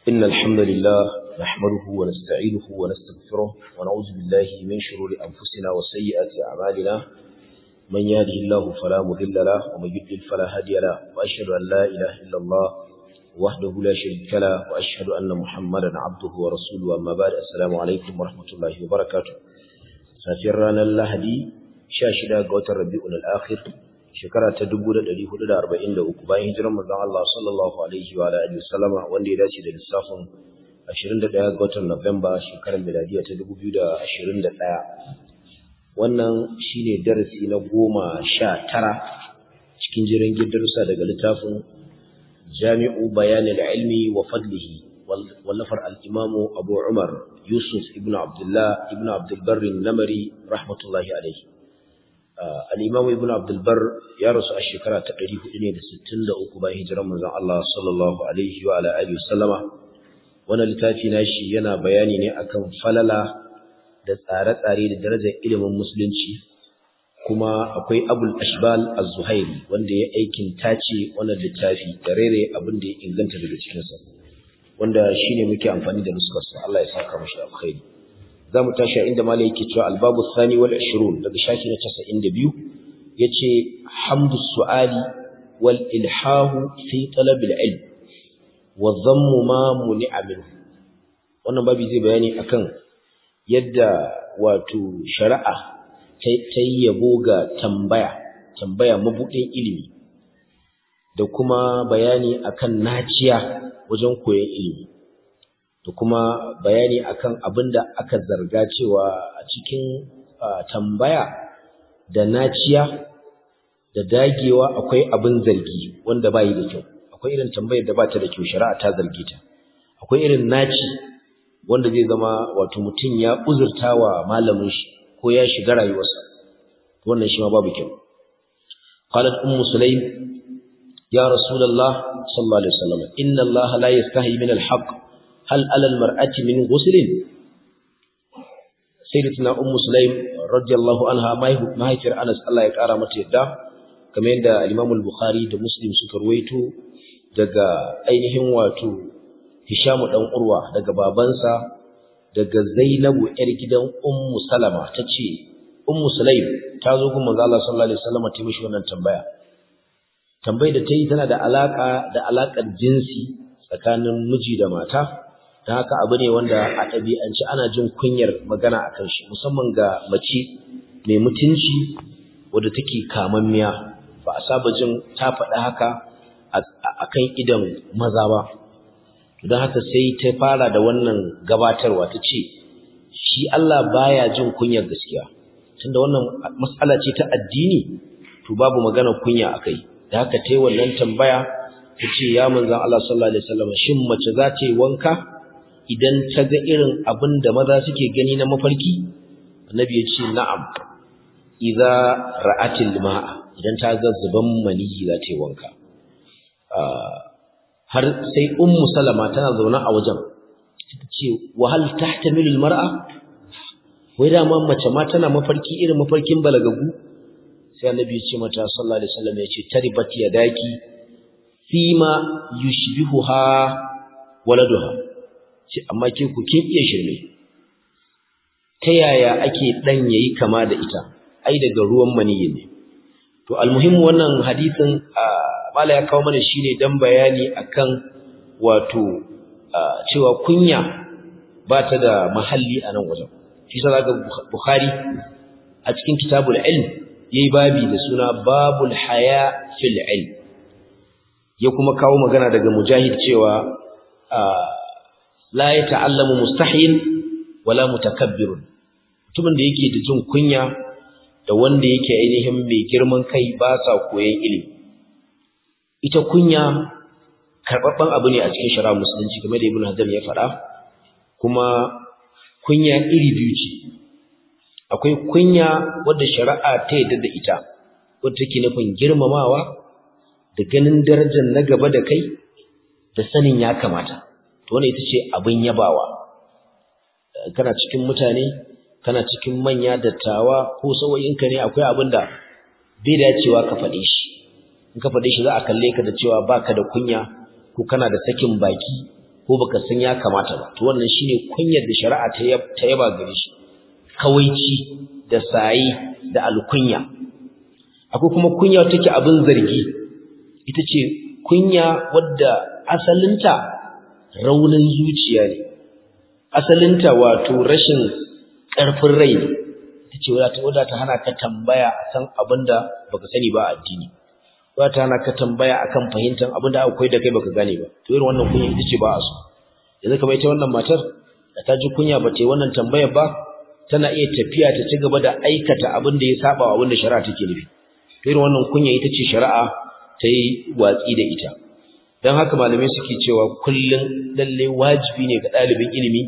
إن الحمد لله نحمده ونستعينه ونستغفره ونعوذ بالله من شرور أنفسنا وسيئات أعمالنا من يهده الله فلا مضل له ومن يضلل فلا هادي له وأشهد أن لا إله إلا الله وحده لا شريك له وأشهد أن محمدا عبده ورسوله أما بعد السلام عليكم ورحمة الله وبركاته سافرنا اللهدي شاشدا قوت الربيع الآخر shekara ta 1443 bayan hijirar manzon Allah sallallahu alaihi wa alihi wasallama wanda ya dace da lissafin 21 ga watan Nuwamba shekarar miladiya ta 2021 wannan shine darasi na 19 cikin jiran darussa daga littafin Jami'u Bayanil Ilmi wa Fadlihi wallafar al-Imam Abu Umar Yusuf ibn Abdullah ibn Abdul Barr namari rahmatullahi alaihi al'imam ibn abdulbar ya rasu a shekara ta 463 bayan hijiran manzan Allah sallallahu Alaihi wa Alaihi wasallama wannan littafi na shi yana bayani ne akan falala da tsare-tsare da darajar ilimin musulunci kuma akwai abul ashbal az-zuhairi wanda ya aikin tace wannan littafi da rere abin da ya inganta daga cikinsa wanda shine muke amfani da nuskarsa Allah ya saka mashi alkhairi za mu tashi a inda mala yake cewa albabu sani wal ashirun daga shafi na casa'in da biyu ya ce hamdu su'ali wal ilhahu fi talabil ilm wa zammu ma muni amin wannan babu zai bayani akan yadda wato shari'a ta yi yabo ga tambaya tambaya mabuɗin ilimi da kuma bayani akan naciya wajen koyon ilimi da kuma bayani akan abin da aka zarga cewa a cikin tambaya da naciya da dagewa akwai abin zargi wanda bayi da kyau akwai irin tambayar da bata da kyau shari'a ta zarge ta akwai irin naci wanda zai zama wato mutum ya uzurta wa malamin shi ko ya shiga rayuwarsa wannan shi ma babu kyau qalat ummu sulaim ya rasulullah sallallahu alaihi wasallam inna allaha la yastahi min al-haqq hal alal mar'ati min ghuslin sayyidatuna ummu sulaim radiyallahu anha mahaifiyar Anas Allah ya kara mata yadda kamar yadda al-Imam al-Bukhari da Muslim suka ruwaito daga ainihin wato Hisham dan Urwa daga babansa daga Zainabu yar gidan Ummu Salama tace Ummu Sulaim ta zo gun manzo Allah sallallahu alaihi wasallam ta mishi wannan tambaya tambayar da ta yi tana da alaka da alakar jinsi tsakanin miji da mata da haka abu ne wanda a ɗabi'ance ana jin kunyar magana a kan shi musamman ga mace mai mutunci wadda take kamammiya ba a saba jin ta faɗi haka a kan idan maza ba don haka sai ta fara da wannan gabatarwa ta ce shi Allah baya jin kunyar gaskiya tunda wannan matsala ce ta addini to babu magana kunya a kai da haka ta yi wannan tambaya ta ce ya manzan Allah sallallahu alaihi wasallam shin mace za ta yi wanka idan ta ga irin abin da maza suke gani na mafarki annabi ya ce na'am idza ra'atil ma'a idan ta ga zuban maniyi za ta yi wanka har sai ummu salama tana zaune a wajen ta ce wa hal tahtamilul mar'a wai da mace ma tana mafarki irin mafarkin balagagu sai annabi ya ce mata sallallahu alaihi wasallam ya ce taribat yadaki fima yushbihuha waladuha ce amma ke ku kin iya shirme ta yaya ake dan yayi kama da ita ai daga ruwan maniyi ne to almuhimmu wannan hadisin mala ya kawo mana shine dan bayani akan wato cewa kunya ba ta da mahalli a nan wajen shi sa zaka bukhari a cikin kitabul ilm yayi babi da suna babul haya fil ilm ya kuma kawo magana daga mujahid cewa la ya ta'allamu mustahil wala mutakabbirun mutumin da yake da jin kunya da wanda yake ainihin mai girman kai ba sa koyon ilimi ita kunya karɓaɓɓen abu ne a cikin shari'a musulunci game da ibn hajar ya faɗa kuma kunya iri biyu ce akwai kunya wadda shari'a ta yadda da ita wadda take nufin girmamawa da ganin darajar na gaba da kai da sanin ya kamata to wannan ita ce abin yabawa kana cikin mutane kana cikin manya dattawa ko sauyinka ne akwai abin da bai dacewa ka faɗe shi in ka faɗe shi za a kalle ka da cewa baka da kunya ko kana da sakin baki ko baka san ya kamata ba to wannan shine kunyar da shari'a ta yaba gare shi kawaici da sayi da alkunya akwai kuma kunya take abin zargi ita ce kunya wadda asalinta raunin zuciya ne asalinta wato rashin ƙarfin rai ne ita ce wadda ta hana ka tambaya akan abin da baka sani ba a addini wadda ta hana ka tambaya akan fahimtar abin da akwai da kai baka gane ba to irin wannan kunya ita ce ba a so yanzu kamar ita wannan matar da ta ji kunya ba ta yi wannan tambayar ba tana iya tafiya ta ci gaba da aikata abin da ya saba wa abin da shari'a take nufi to irin wannan kunya ita ce shari'a ta yi watsi da ita don haka malamai suke cewa kullum lalle wajibi ne ga ɗalibin ilimi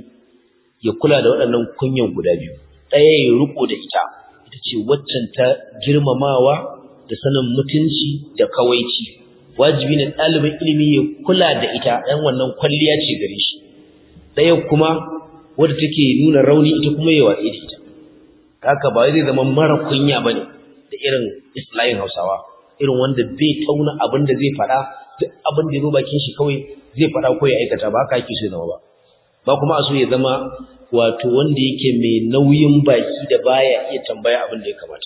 ya kula da waɗannan kunyan guda biyu ɗaya ya riko da ita ita ce waccan ta girmamawa da sanin mutunci da kawaici wajibi ne ɗalibin ilimi ya kula da ita ɗan wannan kwalliya ce gare shi ɗaya kuma wadda take nuna rauni ita kuma ya watsi da ita haka ba zai zama mara kunya ba ne da irin islayin hausawa irin wanda bai tauna abin da zai faɗa duk abin da ya zo bakin shi kawai zai faɗa ko ya aikata ba haka yake so ya zama ba ba kuma a so ya zama wato wanda yake mai nauyin baki da baya iya tambaya abin da ya kamata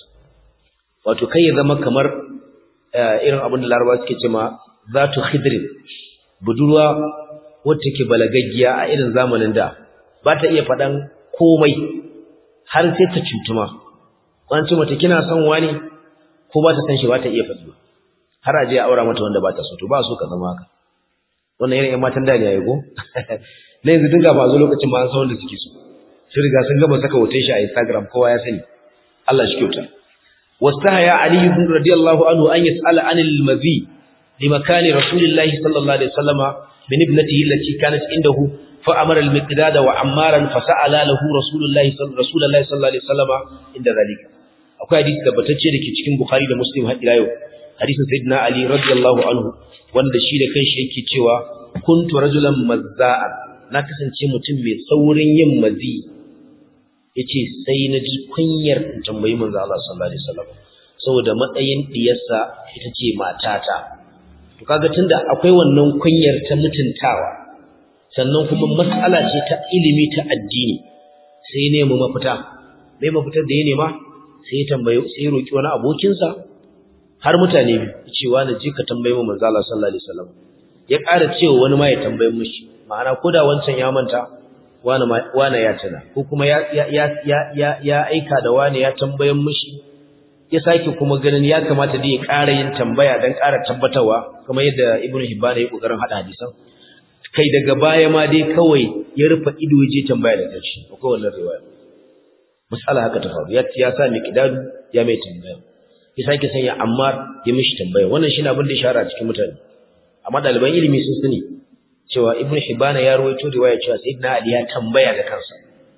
wato kai ya zama kamar irin abin da larabawa suke ce ma zatu khidrin budurwa wacce ke balagaggiya a irin zamanin da ba ta iya faɗan komai har sai ta cutuma wani ce mata kina son wani ko ba ta san shi ba ta iya faɗi har a je a aura mata wanda ba ta so to ba so ka zama haka wannan irin ƴan matan da ne yayi ko na yanzu dinga ba zo lokacin ma an san wanda suke so sun riga sun gaba saka hoton shi a Instagram kowa ya sani Allah shi kyauta wastahaya Ali ibn radiyallahu anhu an yas'ala anil mazi li makani rasulillahi sallallahu alaihi wasallama min ibnatihi allati kanat indahu fa amara al-miqdad wa ammaran fa sa'ala lahu rasulullahi sallallahu alaihi wasallama inda zalika akwai hadisi tabbatacce dake cikin Bukhari da Muslim har ila yau hadisin sayyidina Ali radiyallahu anhu wanda shi da kanshi yake cewa kuntu rajulan mazza'an na kasance mutum mai saurin yin mazi yace sai na ji kunyar in tambayi manzo Allah sallallahu alaihi wasallam saboda matsayin diyarsa ita ce matata to kaga tunda akwai wannan kunyar ta mutuntawa sannan kuma mas'ala ce ta ilimi ta addini sai ne mu mafita mai mafitar da ya nema sai ya tambaye sai ya roki wani abokinsa har mutane biyu cewa na je ka tambaye mu manzo Allah sallallahu alaihi wasallam ya ƙara cewa wani ma ya tambaye mishi ma'ana koda wancan ya manta wani wani ya tana ko kuma ya ya ya ya ya aika da wani ya tambaye mishi ya sake kuma ganin ya kamata da ya ƙara yin tambaya dan ƙara tabbatarwa kamar yadda Ibn Hibban ya kokarin hada hadisan kai daga baya ma dai kawai ya rufe ido ya je tambaya da kanshi akwai wannan riwaya misala haka ta faru ya ya sa miqdadu ya mai tambaya ya sake sanya Ammar ya mishi tambaya wannan shine abin da ya shara cikin mutane amma daliban ilimi sun sani cewa Ibn Hibban ya rawaito riwaya cewa Sayyidina Ali ya tambaya da kansa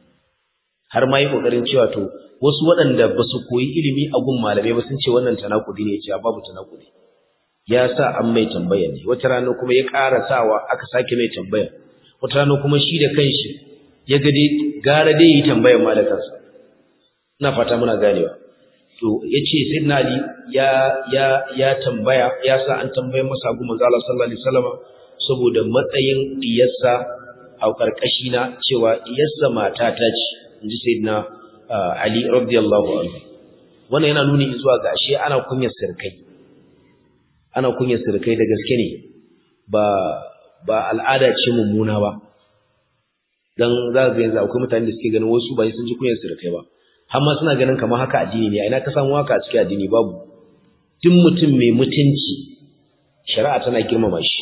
har ma yi kokarin cewa to wasu waɗanda ba su koyi ilimi a gun malamai ba sun ce wannan tanakudi ne cewa babu tanakudi ya sa an mai tambaya ne wata rana kuma ya ƙara sawa aka sake mai tambaya wata rana kuma shi da kanshi ya ga dai gara dai yi tambayar ma da kansa ina fata muna ganewa to yace sayyidina ali ya ya ya tambaya ya sa an tambaye masa gu manzo Allah sallallahu alaihi wasallam saboda matsayin diyarsa a karkashi na cewa diyarsa mata ta ce inji sayyidina ali radiyallahu anhu wannan yana nuni zuwa ga ashe ana kunyar sirkai ana kunyar sirkai da gaske ne ba ba al'ada ce mummuna ba dan za ga yanzu akwai mutane da suke ganin wasu ba sun ji kunyar sirkai ba har ma suna ganin kamar haka addini ne a ina ka samu haka a cikin addini babu duk mutum mai mutunci shari'a tana girmama shi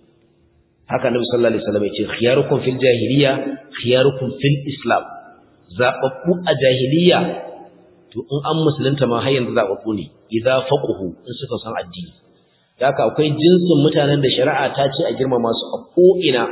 haka annabi sallallahu alaihi wasallam yace khiyarukum fil jahiliya khiyarukum fil islam zababbu a jahiliya to in an musulunta ma har yanzu zababbu ne idza faquhu in suka san addini haka akwai jinsin mutanen da shari'a ta ce a girmama su a ko ina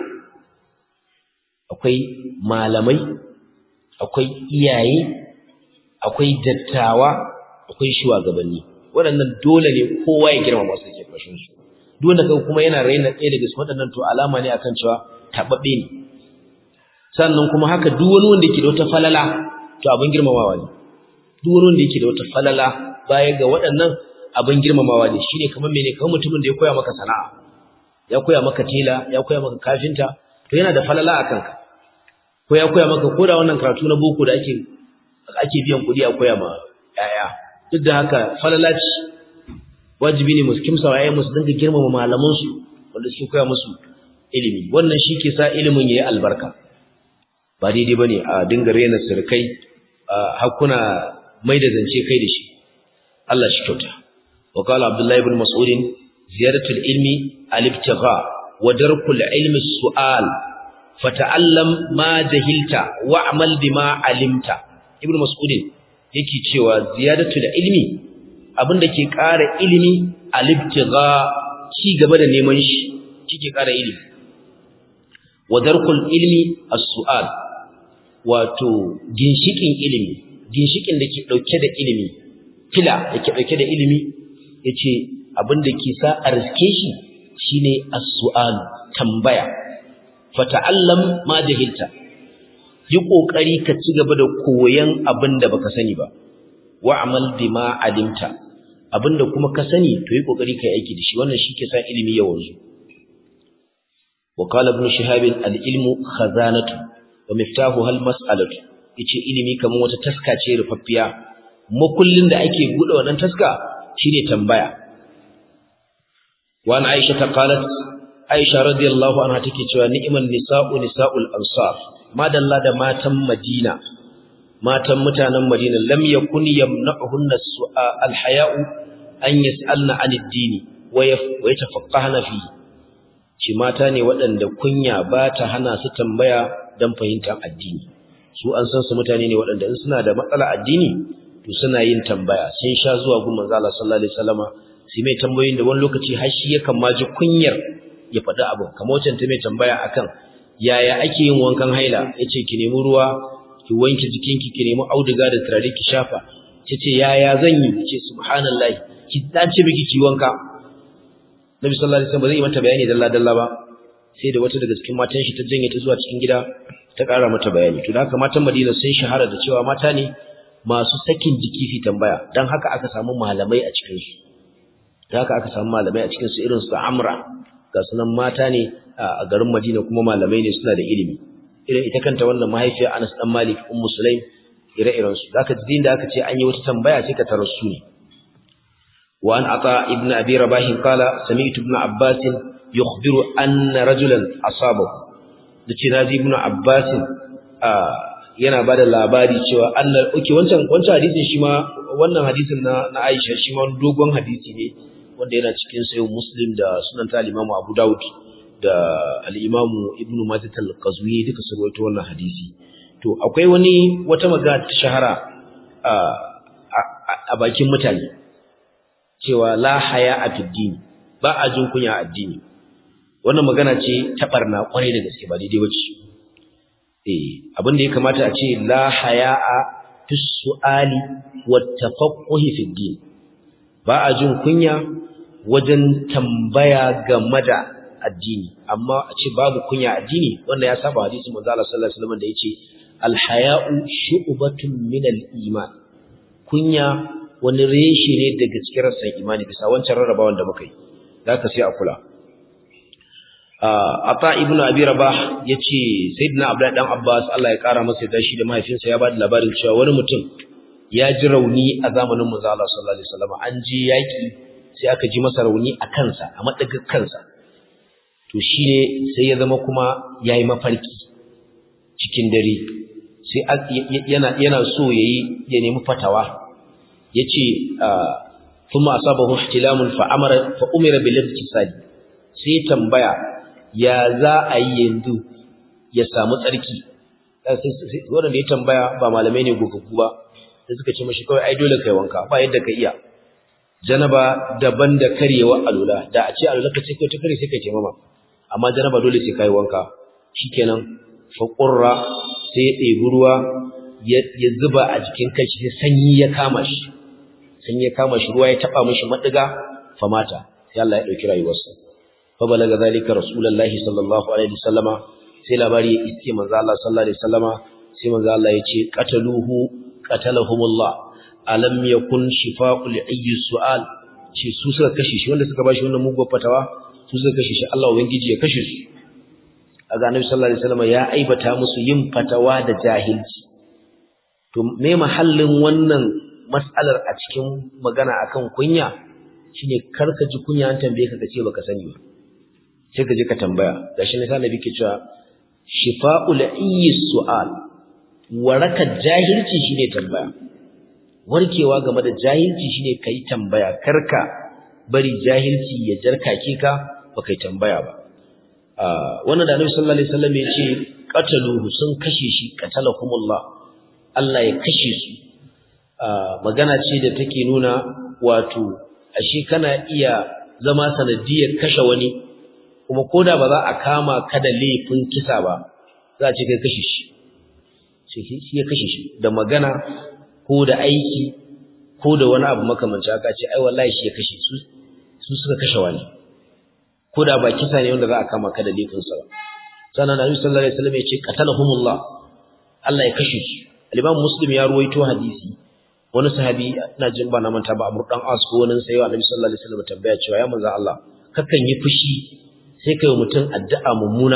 akwai malamai akwai iyaye akwai dattawa akwai shugabanni waɗannan dole ne kowa ya girmama su ke fashin su duk wanda kai kuma yana raina ɗaya daga cikin waɗannan to alama ne akan cewa tababbe ne sannan kuma haka duk wani wanda yake da wata falala to abin girmamawa ne duk wani wanda yake da wata falala baya ga waɗannan abin girmamawa ne shine kamar mene kamar mutumin da ya koya maka sana'a ya koya maka tela ya koya maka kafinta to yana da falala a kanka ko ya koya maka ko da wannan karatu na boko da ake ake biyan kuɗi a koya ma yaya duk da haka falala ce wajibi ne musu kimsa wa yayin musu dinga girmama malaman su wanda suke koya musu ilimi wannan shi ke sa ilimin yayi albarka ba daidai bane a dinga rena sirkai hakuna mai da zance kai da shi Allah shi kyauta wa qala abdullahi ibn mas'ud ziyaratul ilmi al-ibtigha wa darkul ilmi su'al fata'allam ma jahilta wa'mal bima alimta ibn mas'ud yake cewa ziyadatul ilmi abinda ke ƙara ilimi al-ibtigha ci gaba da neman shi kike ƙara ilimi wa darkul ilmi as-su'al wato ginshikin ilimi ginshikin da ke dauke da ilimi kila yake dauke da ilimi yace abinda ke sa a riske shi shine as-su'al tambaya fata'allam ma jahilta yi kokari ka ci gaba da koyan abinda baka sani ba wa'mal bima alimta abinda kuma ka sani to yi kokari kai aiki da shi wannan shike sa ilimi ya wanzu wa qala ibn shihab al-ilmu khazanatu wa miftahuha al-mas'alatu yace ilimi kaman wata taska ce rufaffiya makullin da ake bude wannan taska shine tambaya wa an aisha ta qalat aisha radiyallahu anha take cewa ni'man nisa'u nisa'ul ansar madalla da matan madina matan mutanen madina lam yakun yamna'uhunna al-haya'u an yas'alna 'anid dini wa yatafaqqahna fi shi mata ne waɗanda kunya ba ta hana su tambaya don fahimtar addini su an san su mutane ne waɗanda in suna da matsala addini to suna yin tambaya sun sha zuwa gun manzo Allah sallallahu alaihi wasallama sai mai tambayoyin da wani lokaci har shi yakan ma ji kunyar ya faɗi abu kamar wancan ta mai tambaya akan yaya ake yin wankan haila yace ki nemi ruwa ki wanke jikinki ki nemi auduga da turare ki shafa tace yaya zan yi ce subhanallahi ki dace miki ki wanka Nabi sallallahu alaihi wasallam ba zai yi mata bayani dalla dalla ba sai da wata daga cikin matan shi ta janye ta zuwa cikin gida ta ƙara mata bayani to da haka matan Madina sun shahara da cewa mata ne masu sakin jiki fi tambaya dan haka aka samu malamai a cikin su da haka aka samu malamai a cikin su irin su Amra ga sunan mata ne a garin Madina kuma malamai ne suna da ilimi irin ita kanta wannan mahaifiyar Anas dan Malik ummu Sulaim ire-iren su zaka ji da aka ce an yi wata tambaya sai ka tarar su ne وأن عطاء ابن أبي رباح قال سمعت ابن عباس يخبر أن رجلا أصابه dace naji ibnu abbas yana bada labari cewa annal okay wancan wancan hadisin shi ma wannan hadisin na na Aisha shi ma dogon hadisi ne wanda yana cikin sayo Muslim da sunan ta Imam Abu Dawud da al-Imam Ibn Majah al-Qazwini duka su rawaito wannan hadisi to akwai wani wata magana ta shahara a bakin mutane cewa la haya a fiddini ba a jin kunya a addini wannan magana ce ta barna kwarai da gaske ba daidai bace eh abin da ya kamata a ce la haya a fi su'ali wa tafaqquhi fi din ba a jin kunya wajen tambaya game da addini amma a ce babu kunya addini wanda ya saba hadisi manzo Allah sallallahu alaihi wasallam da yace al haya'u shu'batun min al iman kunya wani reshe ne daga cikin rassan imani bisa wancan rarrabawan da muka yi za ka sai a kula ata ibn abi rabah yace sayyidina abdullahi dan abbas Allah ya kara masa da shi da mahaifinsa ya bada labarin cewa wani mutum ya ji rauni a zamanin manzo Allah sallallahu alaihi wasallam an je yaki sai aka ji masa rauni a kansa a madagar kansa to shine sai ya zama kuma yayi mafarki cikin dare sai yana yana so yayi ya nemi fatawa yace kuma asabahu ihtilamun fa amara fa umira bil ibtisali sai tambaya ya za a yi yanzu ya samu tsarki wanda ya tambaya ba malamai ne gogaggu ba sai suka ce mashi kawai ai dole kai wanka ba yadda ka iya janaba daban da karyewa alula da a ce alula ka ce kai ta kare sai kai ce mama amma janaba dole sai kai wanka shikenan fa qurra sai ya ɗebi ruwa ya zuba a jikin kai sai sanyi ya kama shi sanyi ya kama shi ruwa ya taba mishi madiga fa mata sai Allah ya dauki rayuwarsa fa balaga zalika rasulullahi sallallahu alaihi wasallama sai labari ya iske manzo Allah sallallahu alaihi wasallama sai manzo Allah ya ce qataluhu qatalahumullah alam yakun shifa'ul ayyi su'al ce su suka kashe shi wanda suka bashi wannan mugun fatawa su suka kashe shi Allah ubangiji ya kashe su kaga annabi sallallahu alaihi wasallam ya aibata musu yin fatawa da jahilci to me mahallin wannan mas'alar a cikin magana akan kunya shine karka ji kunya an tambaye ka kace baka sani ba sai ka je ka tambaya gashi ne sai ke cewa shifa'ul ayyi su'al waraka jahilci shine tambaya warkewa game da jahilci shine kai tambaya karka bari jahilci ya jarkake ka baka yi tambaya ba wannan da Annabi sallallahu alaihi wasallam ya ce qataluhu sun kashe shi qatalahumullah Allah ya kashe su magana ce da take nuna wato ashe kana iya zama sanadiyar kashe wani kuma koda ba za a kama ka da laifin kisa ba za a ce kai kashe shi shi ya kashe shi da magana ko da aiki ko da wani abu makamanci haka ce ai wallahi shi ya kashe su su suka kashe wani ko da ba kisa ne wanda za a kama ka da laifin sa ba sannan Annabi sallallahu alaihi wasallam ya ce qatalahumullah Allah ya kashe su al-Imam Muslim ya ruwaito hadisi wani sahabi ina jin ba na manta ba Amr dan As ko wani sai Annabi sallallahu alaihi wasallam tambaya cewa ya manzo Allah kakan yi fushi sai kai mutum addu'a mummuna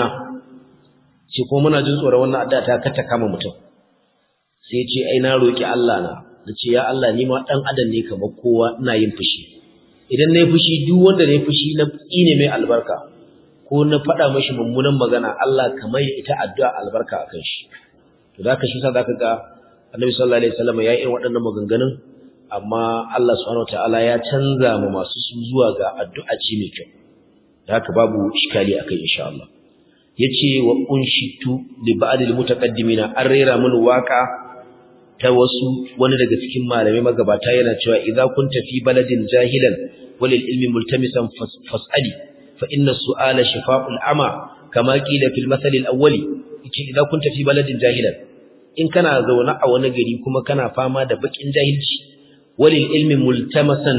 ce ko muna jin tsoron wannan addu'a ta kata kama mutum sai ce ai na roki Allah na nace ya Allah ni ma dan adam ne kamar kowa ina yin fushi idan nayi fushi duk wanda nayi fushi na tsine mai albarka ko na faɗa mashi mummunan magana Allah kamar ita addu'a albarka akan shi to da ka shi sa zaka ga Annabi sallallahu alaihi wasallam ya yi waɗannan maganganun amma Allah subhanahu wataala ya canza mu masu su zuwa ga addu'a ce mai kyau da haka babu iskali akai insha Allah yace wa unshitu li ba'd al mutaqaddimina an rera mun waka ta wasu wani daga cikin malamai magabata yana cewa idza kunta fi baladin jahilan walil ilmi multamisan fas'ali fa inna su'ala shifa'ul ama kama qila fil masal al awwali yace idza kunta fi baladin jahilan in kana zaune a wani gari kuma kana fama da bakin jahilci walil ilmi multamasan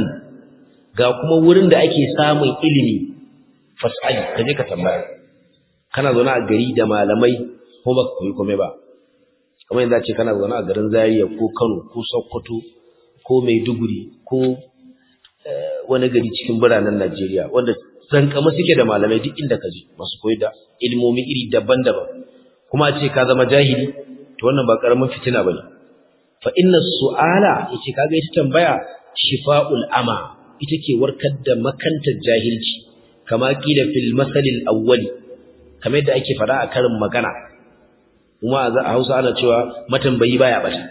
ga kuma wurin da ake samun ilimi fas'ali kaje ka tambaya kana zaune a gari da malamai ko ba koyi komai ba kamar yadda ce kana zaune a garin Zaria ko Kano ko Sokoto ko Maiduguri ko wani gari cikin biranen Najeriya wanda zankama suke da malamai duk inda ka je masu koyi da ilmomi iri daban-daban kuma ce ka zama jahili to wannan ba karamin fitina bane fa inna su'ala yace kaga ita tambaya shifa'ul ama ita ke warkar da makantar jahilci kama kila fil masalil awwali kamar yadda ake fada a karin magana kuma a Hausa ana cewa matambayi baya bata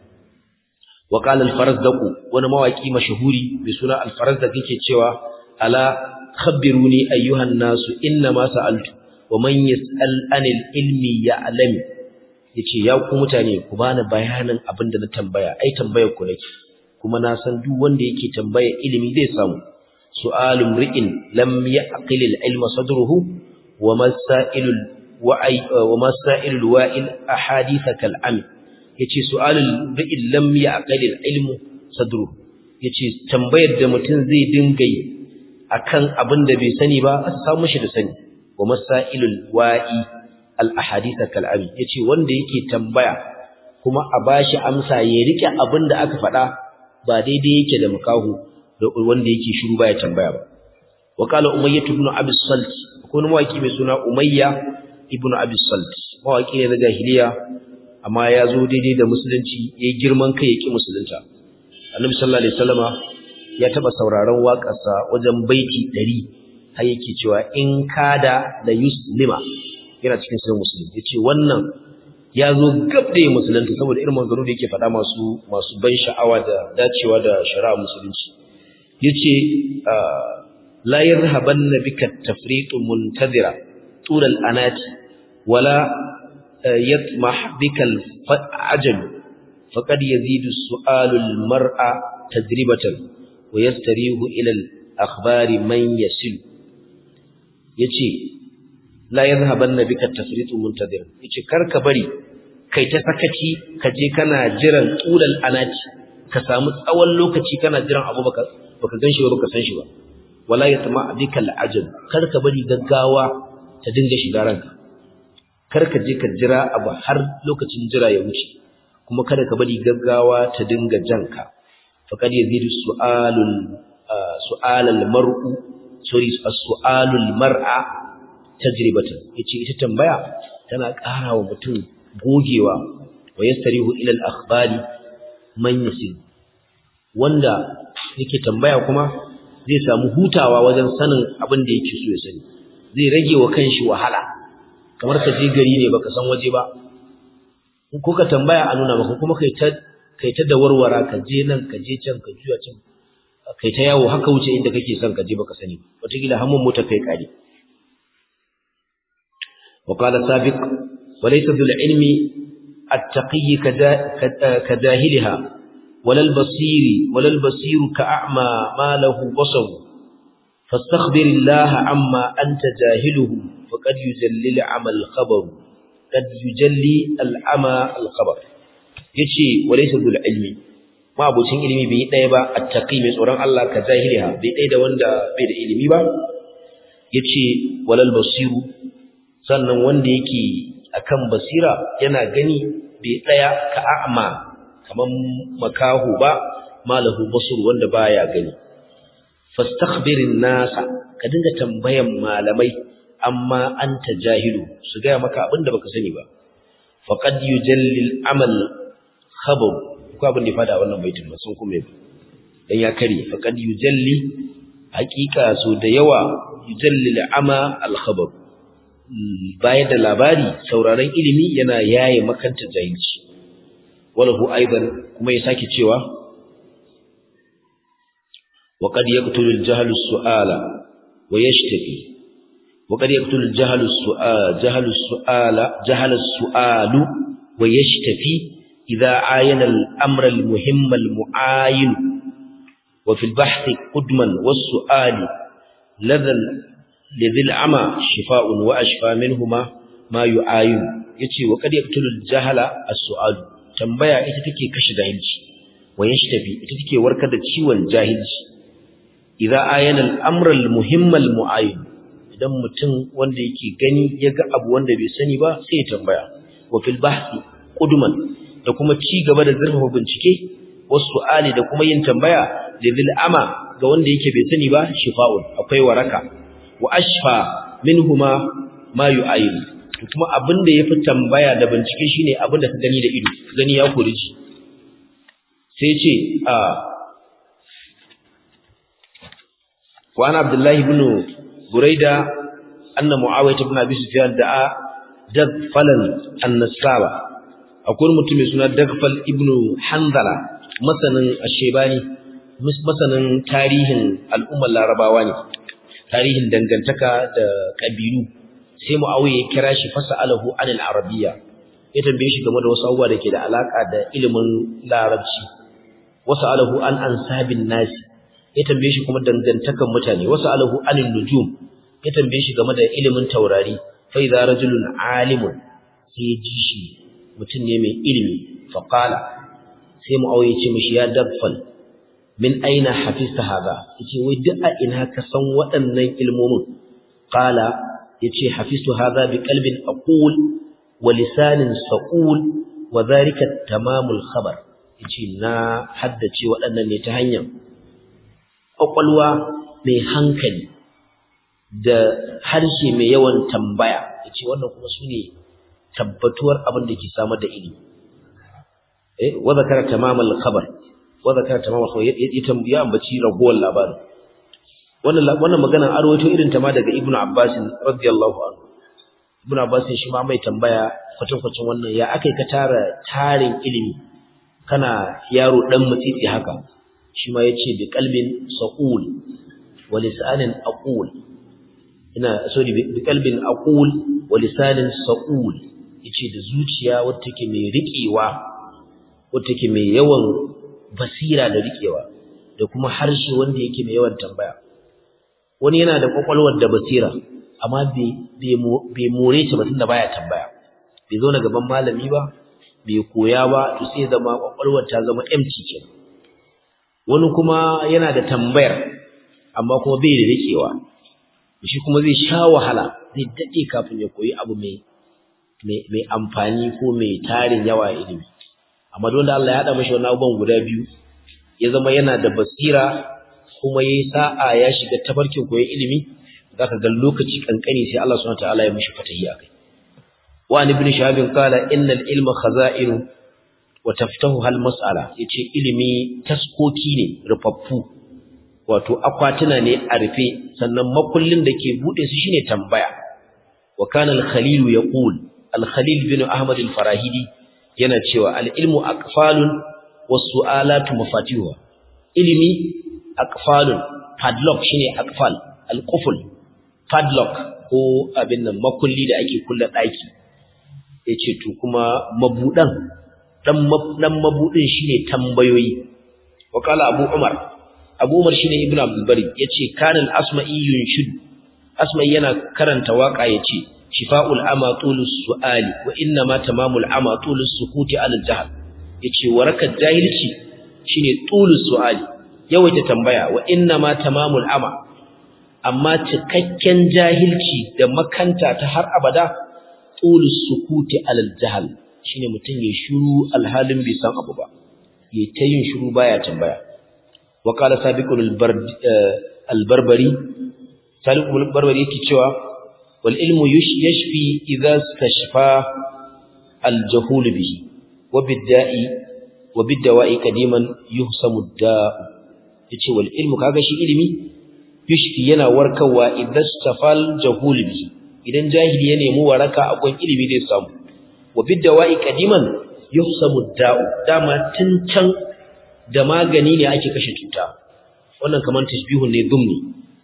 wa qala al-farazdaq wani mawaki mashahuri mai suna al-farazdaq yake cewa ala khabbiruni ayyuhan nasu inna ma sa'altu wa man yas'al anil ilmi ya'lam yace ya ku mutane ku bani bayanin abin da na tambaya ai tambayar ku nake kuma na san duk wanda yake tambaya ilimi zai samu su'alum ri'in lam ya'qil al-ilma sadruhu wa masailul wa'i wa masailul wa'il ahadith kal'am yace su'alul ri'in lam ya'qil al-ilmu sadruhu yace tambayar da mutum zai dinga yi akan abin da bai sani ba a samu shi da sani wa masailul wa'i al-ahadith kal'am yace wanda yake tambaya kuma a bashi amsa ya rike abin da aka faɗa ba daidai yake da makahu da wanda yake shiru baya tambaya ba wa qala umayyah ibn abi salt ko wani mawaki mai suna umayya ibn abi salt mawaki ne na jahiliya amma ya zo daidai da musulunci yayi girman kai yake musulunta annabi sallallahu alaihi wasallama ya taba sauraron waƙarsa wajen baiti 100 har yake cewa in kada la yuslima yana cikin sunan musulmi yace wannan ya zo gab da musulunta saboda irin manzaro da yake faɗa masu masu ban sha'awa da dacewa da shari'a musulunci yace la yarhabanna bika tafriqu muntazira tul al-anati wala yatmah bika al-ajal faqad yazidu su'alu al-mar'a tajribatan wa yastarihu ila al-akhbari man yasil yace la yadhhabanna bika tafriqu muntazira yace karka bari kai ta sakaci ka je kana jiran tulal anati ka samu tsawon lokaci kana jiran abu baka baka ganshi ba baka san shi ba wala yatma bika al'ajab kar ka bari gaggawa ta dinga shiga ranka kar ka je ka jira abu har lokacin jira ya wuce kuma kada ka bari gaggawa ta dinga janka faqad yazidu su'alul su'alal mar'u sorry as-su'alul mar'a tajribatan yace ita tambaya tana ƙara wa mutum gogewa wa yastarihu ila al-akhbari man yasin wanda yake tambaya kuma zai samu hutawa wajen sanin abin da yake so ya sani zai rage wa kanshi wahala kamar ka je gari ne baka san waje ba ko ka tambaya a nuna maka kuma kai ta kai ta da warwara ka je nan ka je can ka juya can kai ta yawo haka wuce inda kake son ka je baka sani wataƙila hammun mota kai kare وقال سابق وليس ذو العلم التقي كجاهلها ولا البصير ولا البصير كأعمى ما له بصر فاستخبر الله عما أنت جاهله فقد يجلي العمى الخبر قد يجلي العمى الخبر yace walaysa bil ilmi ma abocin ilimi bai daya ba attaqi mai tsoron Allah ka jahiliha bai daya da wanda bai da ilimi ba yace walal basiru sannan wanda yake akan basira yana gani bai daya ka a'ma kaman makahu ba malahu basur wanda baya gani fastakhbirin nasa ka dinga tambayan malamai amma anta jahilu su ga maka abinda baka sani ba faqad yujalli al-amal khabar ko abin da ya fada wannan baitin ba sun kuma dan ya kare faqad yujalli haqiqa so da yawa yujalli al-ama al-khabar baya da labari sauraron ilimi yana yaye makanta jahilci walahu aidan kuma ya sake cewa وقد يقتل الجهل السؤال ويشتكي وقد يقتل الجهل السؤال جهل السؤال جهل السؤال ويشتفي إذا عاين الأمر المهم المعاين وفي البحث قدما والسؤال لذا لذي العمى شفاء وأشفى منهما ما يعاين يتي وقد يقتل الجهل السؤال تنبيا إتتكي كش جاهلش ويشتفي إتتكي وركد تشيوان جاهلش إذا عاين الأمر المهم المعاين idan mutum wanda yake gani ya ga abu wanda bai sani ba sai ya tambaya wa fil bahthi qudman da kuma ci gaba da zurfafa bincike wasu ali da kuma yin tambaya da zil ama ga wanda yake bai sani ba shifa'un akwai waraka wa ashfa minhuma ma yu'ayin kuma abin da yafi tambaya da bincike shine abin da ka gani da ido gani ya kore shi sai ce a wa ana abdullahi ibn buraida anna muawiyah ibn abi sufyan da'a dagfalan an-nasaba akwai mutum mai suna dagfal ibn hanzala masanin ashebani masanin tarihin al'ummar larabawa ne tarihin dangantaka da kabilu sai muawiya ya kira shi fasalahu anil arabiyya ya tambaye shi game da wasu abubuwa da ke da alaka da ilimin larabci wasu alahu an ansabin nasi ya tambaye shi kuma dangantakan mutane wasu alahu anil nujum ya tambaye shi game da ilimin taurari fa idza rajulun alimun sai ya ji shi mutum ne mai ilimi fa qala sai mu auye ce mishi ya dabfal min aina hafizta hadha yace wai duk a ina ka san waɗannan ilmomin qala yace hafiztu hadha bi qalbin aqul wa lisanin saqul wa dhalika tamamul khabar yace na haddace waɗannan ne ta hanyar ƙwaƙwalwa mai hankali da harshe mai yawan tambaya yace wannan kuma sune tabbatuwar abin da ke samar da ilimi eh wa zakara tamamal khabar wa zakara tamamal khabar ya ambaci ragowar labarin wannan wannan maganar arwato irin ta ma daga ibnu abbas radiyallahu anhu ibnu abbas shi ma mai tambaya kwatan kwatan wannan ya akai ka tara tarin ilimi kana yaro dan mutsitsi haka shi ma yace bi qalbin saqul wa lisanin aqul ina sorry bi qalbin aqul wa lisanin saqul yace da zuciya wacce take mai riƙewa wacce take mai yawan basira da riƙewa da kuma harshe wanda yake mai yawan tambaya wani yana da kwakwalwar da basira amma bai more ta batun da baya tambaya bai zo na gaban malami ba bai koya ba to sai zama kwakwalwar ta zama empty kenan wani kuma yana da tambayar amma kuma bai da riƙewa shi kuma zai sha wahala zai daɗe kafin ya koyi abu mai mai amfani ko mai tarin yawa ilimi amma don da Allah ya haɗa mashi wannan abubuwan guda biyu ya zama yana da basira kuma yayi sa'a ya shiga tafarkin koyon ilimi zaka ga lokaci kankani sai Allah subhanahu wataala ya mishi fatahi akai wa an ibn shahab qala innal ilma khaza'in wa taftahu hal mas'ala yace ilimi taskoki ne rufaffu wato akwatuna ne a rufe sannan makullin da ke bude su shine tambaya wa kana al-khalil yaqul al-khalil bin ahmad al-farahidi yana cewa al-ilmu aqfalun was-su'alatu mafatihuha ilimi aqfalun padlock shine aqfal al-qufl padlock ko abin nan makulli da ake kulle daki yace to kuma mabudan dan dan mabudin shine tambayoyi wa kala abu umar abu umar shine ibnu abdul bari yace kana al-asma'i yunshid asma'i yana karanta waka yace shifa'ul ama tulus su'ali wa inna ma tamamul ama tulus sukuti al jahl yace warakar jahilci shine tulus su'ali yawaita tambaya wa inna ma tamamul ama amma cikakken jahilci da makanta ta har abada tulus sukuti al jahl shine mutun ya shiru alhalin bai san abu ba yayi ta yin shiru baya tambaya wa qala sabiqul al-barbari sabiqul al-barbari yake cewa والعلم يشفي إذا استشفى الجهول به وبالداء وبالدواء قديما يهسم الداء yace wal ilmu kaga shi ilimi yushfi yana warkarwa idan stafal jahul bi idan jahili ya nemi waraka a gon ilimi zai samu wa bidawai qadiman yuhsamu da'u dama tun can da magani ne ake kashe cuta wannan kaman tashbihun ne dumni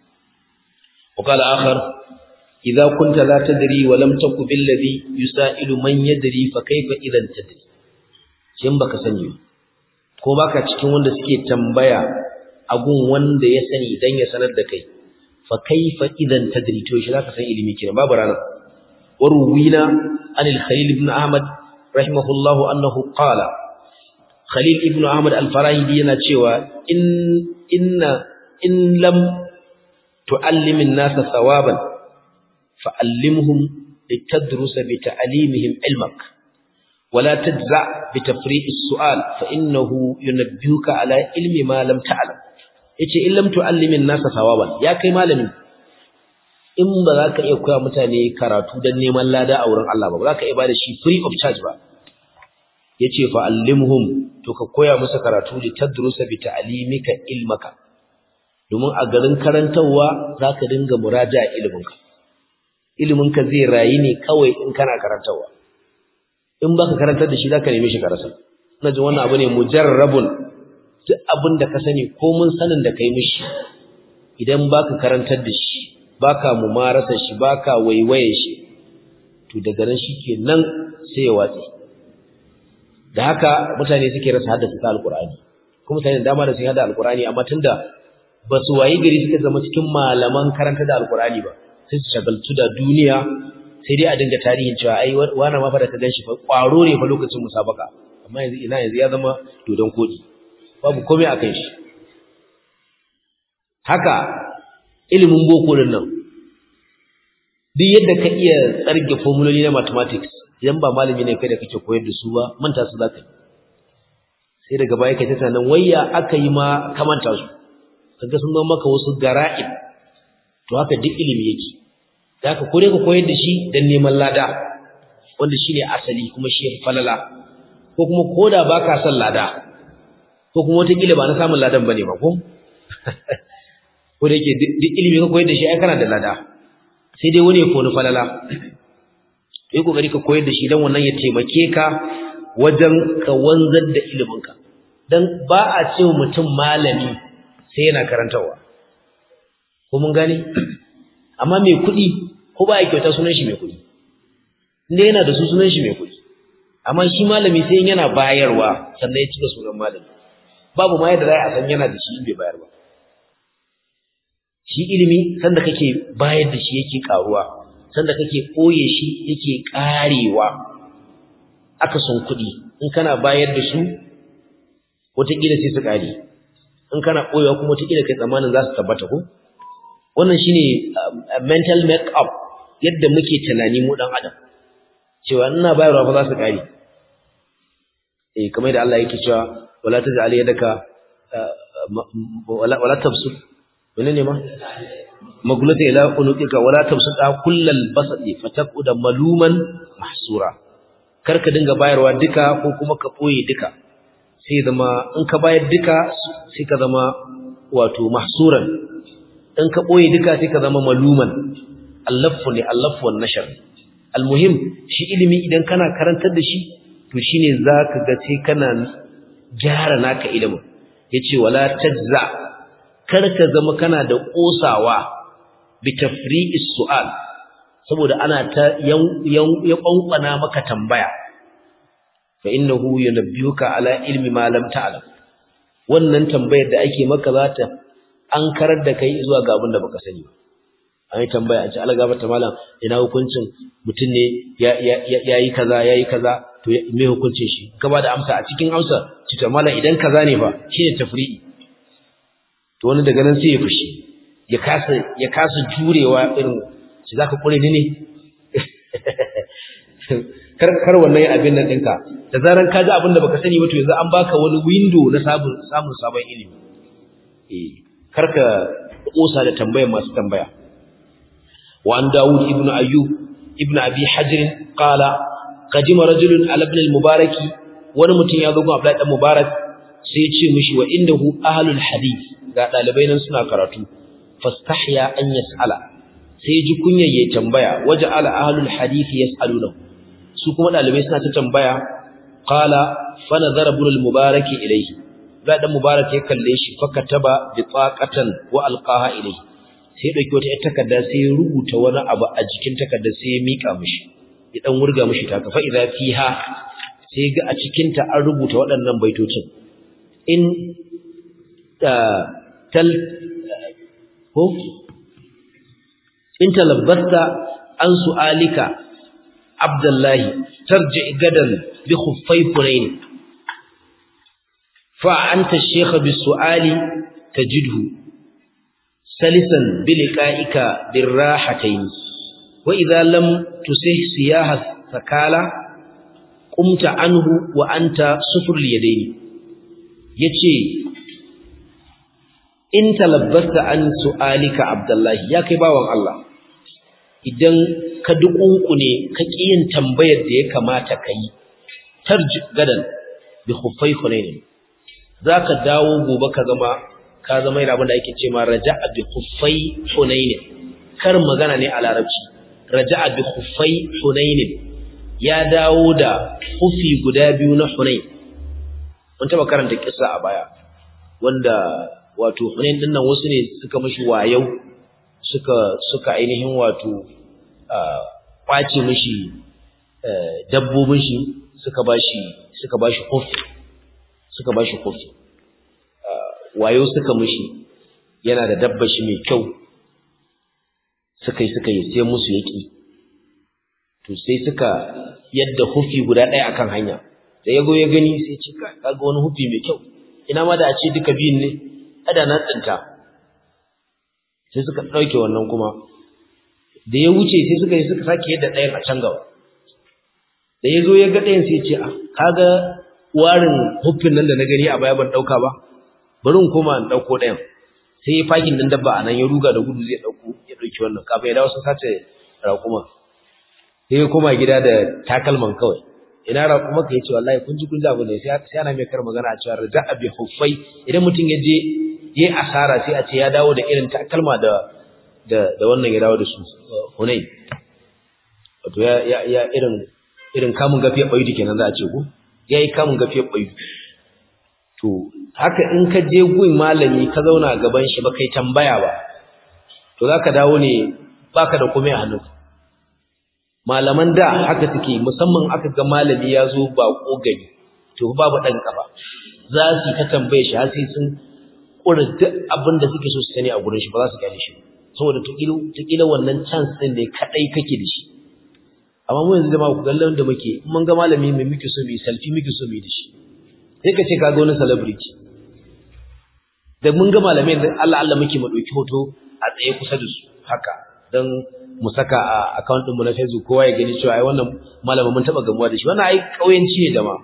wa qala akhar إذا كنت لا تدري ولم تك بالذي يسائل من يدري فكيف إذا تدري shin baka sani ko baka cikin wanda suke tambaya agun wanda ya sani dan ya sanar da kai fa kaifa idan tadri to shi zaka san ilimi kenan babu rana waruwina anil khalil ibn ahmad rahimahullah annahu qala khalil ibn ahmad al-farahidi yana cewa in inna in lam tu'allimin nasa thawaban فعلمهم لتدرس بتعليمهم علمك ولا تجزع بتفريق السؤال فإنه ينبهك على علم ما لم تعلم yace in lam tu'allimin nasa sawaban ya kai malami in ba za ka iya koya mutane karatu dan neman lada a wurin Allah ba ba za ka iya bada shi free of charge ba yace fa allimhum to ka koya musu karatu li tadrusa bi ta'limika ilmaka domin a garin karantawa za ka dinga muraja iliminka iliminka zai rayu ne kawai in kana karantarwa in baka karantar da shi zaka neme shi ka rasa ina jin wannan abu ne mujarrabun duk abin da ka sani ko mun sanin da kai mishi idan baka karantar da shi baka mumarasa shi baka waiwaye shi to daga nan shikenan sai ya watsi da haka mutane suke rasa haddace ta alqur'ani kuma mutane da dama da sun hada alqur'ani amma tunda ba su wayi gari suka zama cikin malaman karanta da alqur'ani ba sai su shagaltu da duniya sai dai a dinga tarihin cewa ai wani ma fa da ka ganshi fa kwaro ne fa lokacin musabaka amma yanzu ina yanzu ya zama dodon kodi babu komai akan shi haka ilimin boko din nan duk yadda ka iya tsarge formuloli na mathematics idan ba malami ne kai da kake koyar da su ba manta su zaka yi sai daga baya kai ta tunanin wayya aka yi ma kamanta su kaga sun zama maka wasu gara'ib to haka duk ilimi yake da haka kore ka koyar da shi dan neman lada wanda shine asali kuma shi falala ko kuma koda baka son lada ko kuma wata kila ba na samun ladan bane ba ko ko da yake duk ilimi ka koyar da shi ai kana da lada sai dai wani ya koni falala yi kokari ka koyar da shi dan wannan ya taimake ka wajen ka wanzar da iliminka dan ba a ce mutum malami sai yana karantarwa ko mun gane amma mai kuɗi ko ba ya kyauta sunan shi mai kuɗi inda yana da su sunan shi mai kuɗi amma shi malami sai yana bayarwa sannan ya cika sunan malami babu ma yadda za a san yana da shi in bai bayar ba shi ilimi sanda kake bayar da shi yake karuwa sanda kake koye shi yake karewa aka son kuɗi in kana bayar da su wataƙila sai su ƙare in kana koyewa kuma wataƙila kai tsammanin za su tabbata ko wannan shine mental make up yadda muke tunani mu dan adam cewa ina bayarwa fa za su ƙare eh kamar da Allah yake cewa wala taj'al yadaka wala wala tabsut menene ma magulata ila unuqika wala tabsuta kullal basati fataquda maluman mahsura karka dinga bayarwa duka ko kuma ka boye duka sai zama in ka bayar duka sai ka zama wato mahsuran in ka boye duka sai ka zama maluman allafu ne allafu wan nashar almuhim shi ilimi idan kana karantar da shi to shine zaka ga sai kana gyara naka ilimin yace wala tajza kar ka zama kana da kosawa bi tafri'is su'al saboda ana ta ya kwankwana maka tambaya fa innahu yunabbiuka ala ilmi ma lam ta'lam wannan tambayar da ake maka za ta an karar da kai zuwa ga abin da baka sani ba an yi tambaya a ce algaba ta malam ina hukuncin mutum ne ya yi kaza ya yi kaza to me hukuncin shi gaba da amsa a cikin amsa ci to malam idan kaza ne fa shine tafri'i to wani daga nan sai ya fushi ya kasa ya kasa jurewa irin shi zaka kure ni ne kar kar wannan abin nan dinka da zaran ka ji abin da baka sani ba to yanzu an baka wani window na sabon samun sabon ilimi eh karka kosa da tambayar masu tambaya وعن داود ابن أيوب ابن أبي حجر قال قدم رجل على ابن المبارك ونمتن يذوق أبلاء المبارك سيتشي مشي وإنه أهل الحديث قال لبين سنة كراتو فاستحيا أن يسأل سيجي كنيا يتنبيا وجعل أهل الحديث يسألونه سوكما لبين سنة تنبيا قال فنظر ابن المبارك إليه بعد المبارك يكليش فكتب بطاقة وألقاها إليه sai ya dauki wata ƴar takarda sai ya rubuta wani abu a jikin takardar sai ya mika mishi ya dan wurga mishi ta fa idza fiha sai ga a cikin ta an rubuta waɗannan baitocin in tal ko in talabbasta an su'alika abdullahi tarji gadan bi khuffai funayn fa anta ash-shaykh bi su'ali tajidhu سلسا بلقائك بالراحتين وإذا لم تسه سياح الثكالة قمت عنه وأنت صفر اليدين يتشي إن تلبست عن سؤالك عبد الله يا كباوان الله idan ka dukunku ne ka kiyin tambayar da ya kamata ka yi tarji gadan bi khuffai hunain zaka dawo gobe ka zama ka zama yana abin da ake ce ma raja'a bi khuffai hunain kar magana ne a larabci raja'a bi khuffai hunain ya dawo da kufi guda biyu na hunain mun taba karanta kissa a baya wanda wato hunain din nan wasu ne suka mishi wayau suka suka ainihin wato kwace mishi dabbobin shi suka bashi suka bashi kufi suka bashi kufi wayo suka mishi yana da dabba shi mai kyau suka yi suka yi sai musu yaki to sai suka yadda hufi guda ɗaya akan hanya da yago ya gani sai ce kaga wani hufi mai kyau ina ma da a ce duka biyun ne ada na tsinta sai suka ɗauke wannan kuma da ya wuce sai suka yi suka sake yadda ɗayan a can gaba da ya zo ya ga ɗayan sai ce a kaga warin hufin nan da na gani a baya ban ɗauka ba bari in koma in ɗauko ɗayan sai ya fakin ɗin dabba a nan ya ruga da gudu zai ɗauko ya ɗauki wannan kafin ya dawo sun sace raƙuma sai ya koma gida da takalman kawai ina raƙuma ka yace wallahi kun ji kun ji abu ne sai ana mai kar magana a cewa raja'a bi huffai idan mutum ya je yayi asara sai a ce ya dawo da irin takalma da da da wannan ya dawo da su hunai wato ya ya ya irin irin kamun gafiyar bayu kenan za a ce ko yayi kamun gafiyar bayu to haka in ka je gun malami ka zauna a gaban shi ba kai tambaya ba to zaka dawo ne baka da komai a hannunka malaman da haka suke musamman aka ga malami ya zo ba gani to babu dan kafa za su ta tambaye shi har sai sun kura duk abin da suke so su sani a gurin shi ba za su gane shi saboda tukila wannan chance din ne kadai kake da shi amma mu yanzu jama'a ku gallan da muke in mun ga malami mai muke so mu selfie muke so mu da shi sai ka ce ka ga wani celebrity da mun ga malamai Allah Allah muke mu dauki hoto a tsaye kusa da su haka dan mu saka a account din mu na Facebook kowa ya gani cewa ai wannan malamin mun taba gamuwa da shi wannan ai kauyanci ne da ma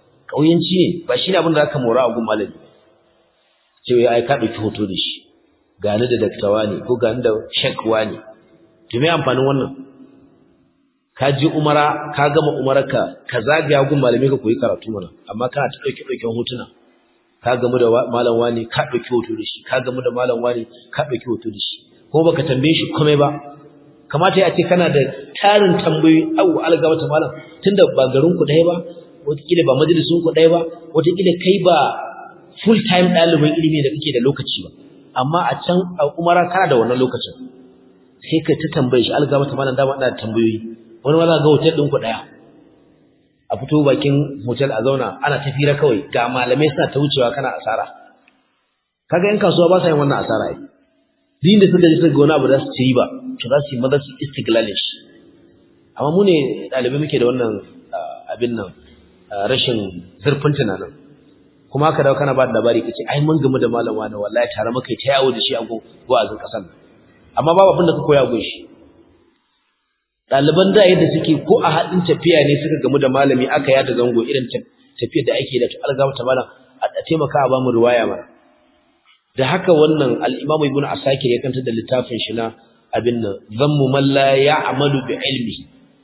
kauyanci ne ba shine abin da zaka mora a gun malami cewa ai ka dauki hoto da shi gani da daktawa ne ko gani da shekwa ne to me amfanin wannan ka je umara ka gama umararka ka zagaya gun malamai ka koyi karatu mana amma kana ta dauke dauken hotuna ka gamu da malam wani ka dauki hoto da shi ka gamu da malam wani ka dauki hoto da shi ko baka tambaye shi komai ba kamata ya ce kana da tarin tambayoyi au algaba ta malam tunda ba garin ku ɗaya ba wataƙila ba majalisun ku ɗaya ba wataƙila kai ba full time ɗalibin ilimi da kake da lokaci ba amma a can a umara kana da wannan lokacin sai ka ta tambaye shi algaba ta malam dama ina da tambayoyi wani ma za ga hotel ɗin ku ɗaya a fito bakin hotel a zauna ana tafira kawai ga malamai suna ta wucewa kana asara kaga yan kasuwa ba sa yin wannan asara ai din da suka ji suka ga wani abu da su ci ba to za su yi maza su istiglalin shi amma mu ne ɗalibai muke da wannan abin nan rashin zurfin tunanin kuma haka dawo kana ba da labari kace ai mun gamu da malam wani wallahi tare muka yi ta yawo da shi a wa'azin kasan amma babu abin da ka koya gun shi ɗaliban da yadda suke ko a haɗin tafiya ne suka gamu da malami aka yada zango irin tafiyar da ake da to algama ta malam a taimaka a bamu riwaya mana da haka wannan al-Imam Ibn Asakir ya kanta da littafin shi na abin nan zammu man la ya'malu bi ilmi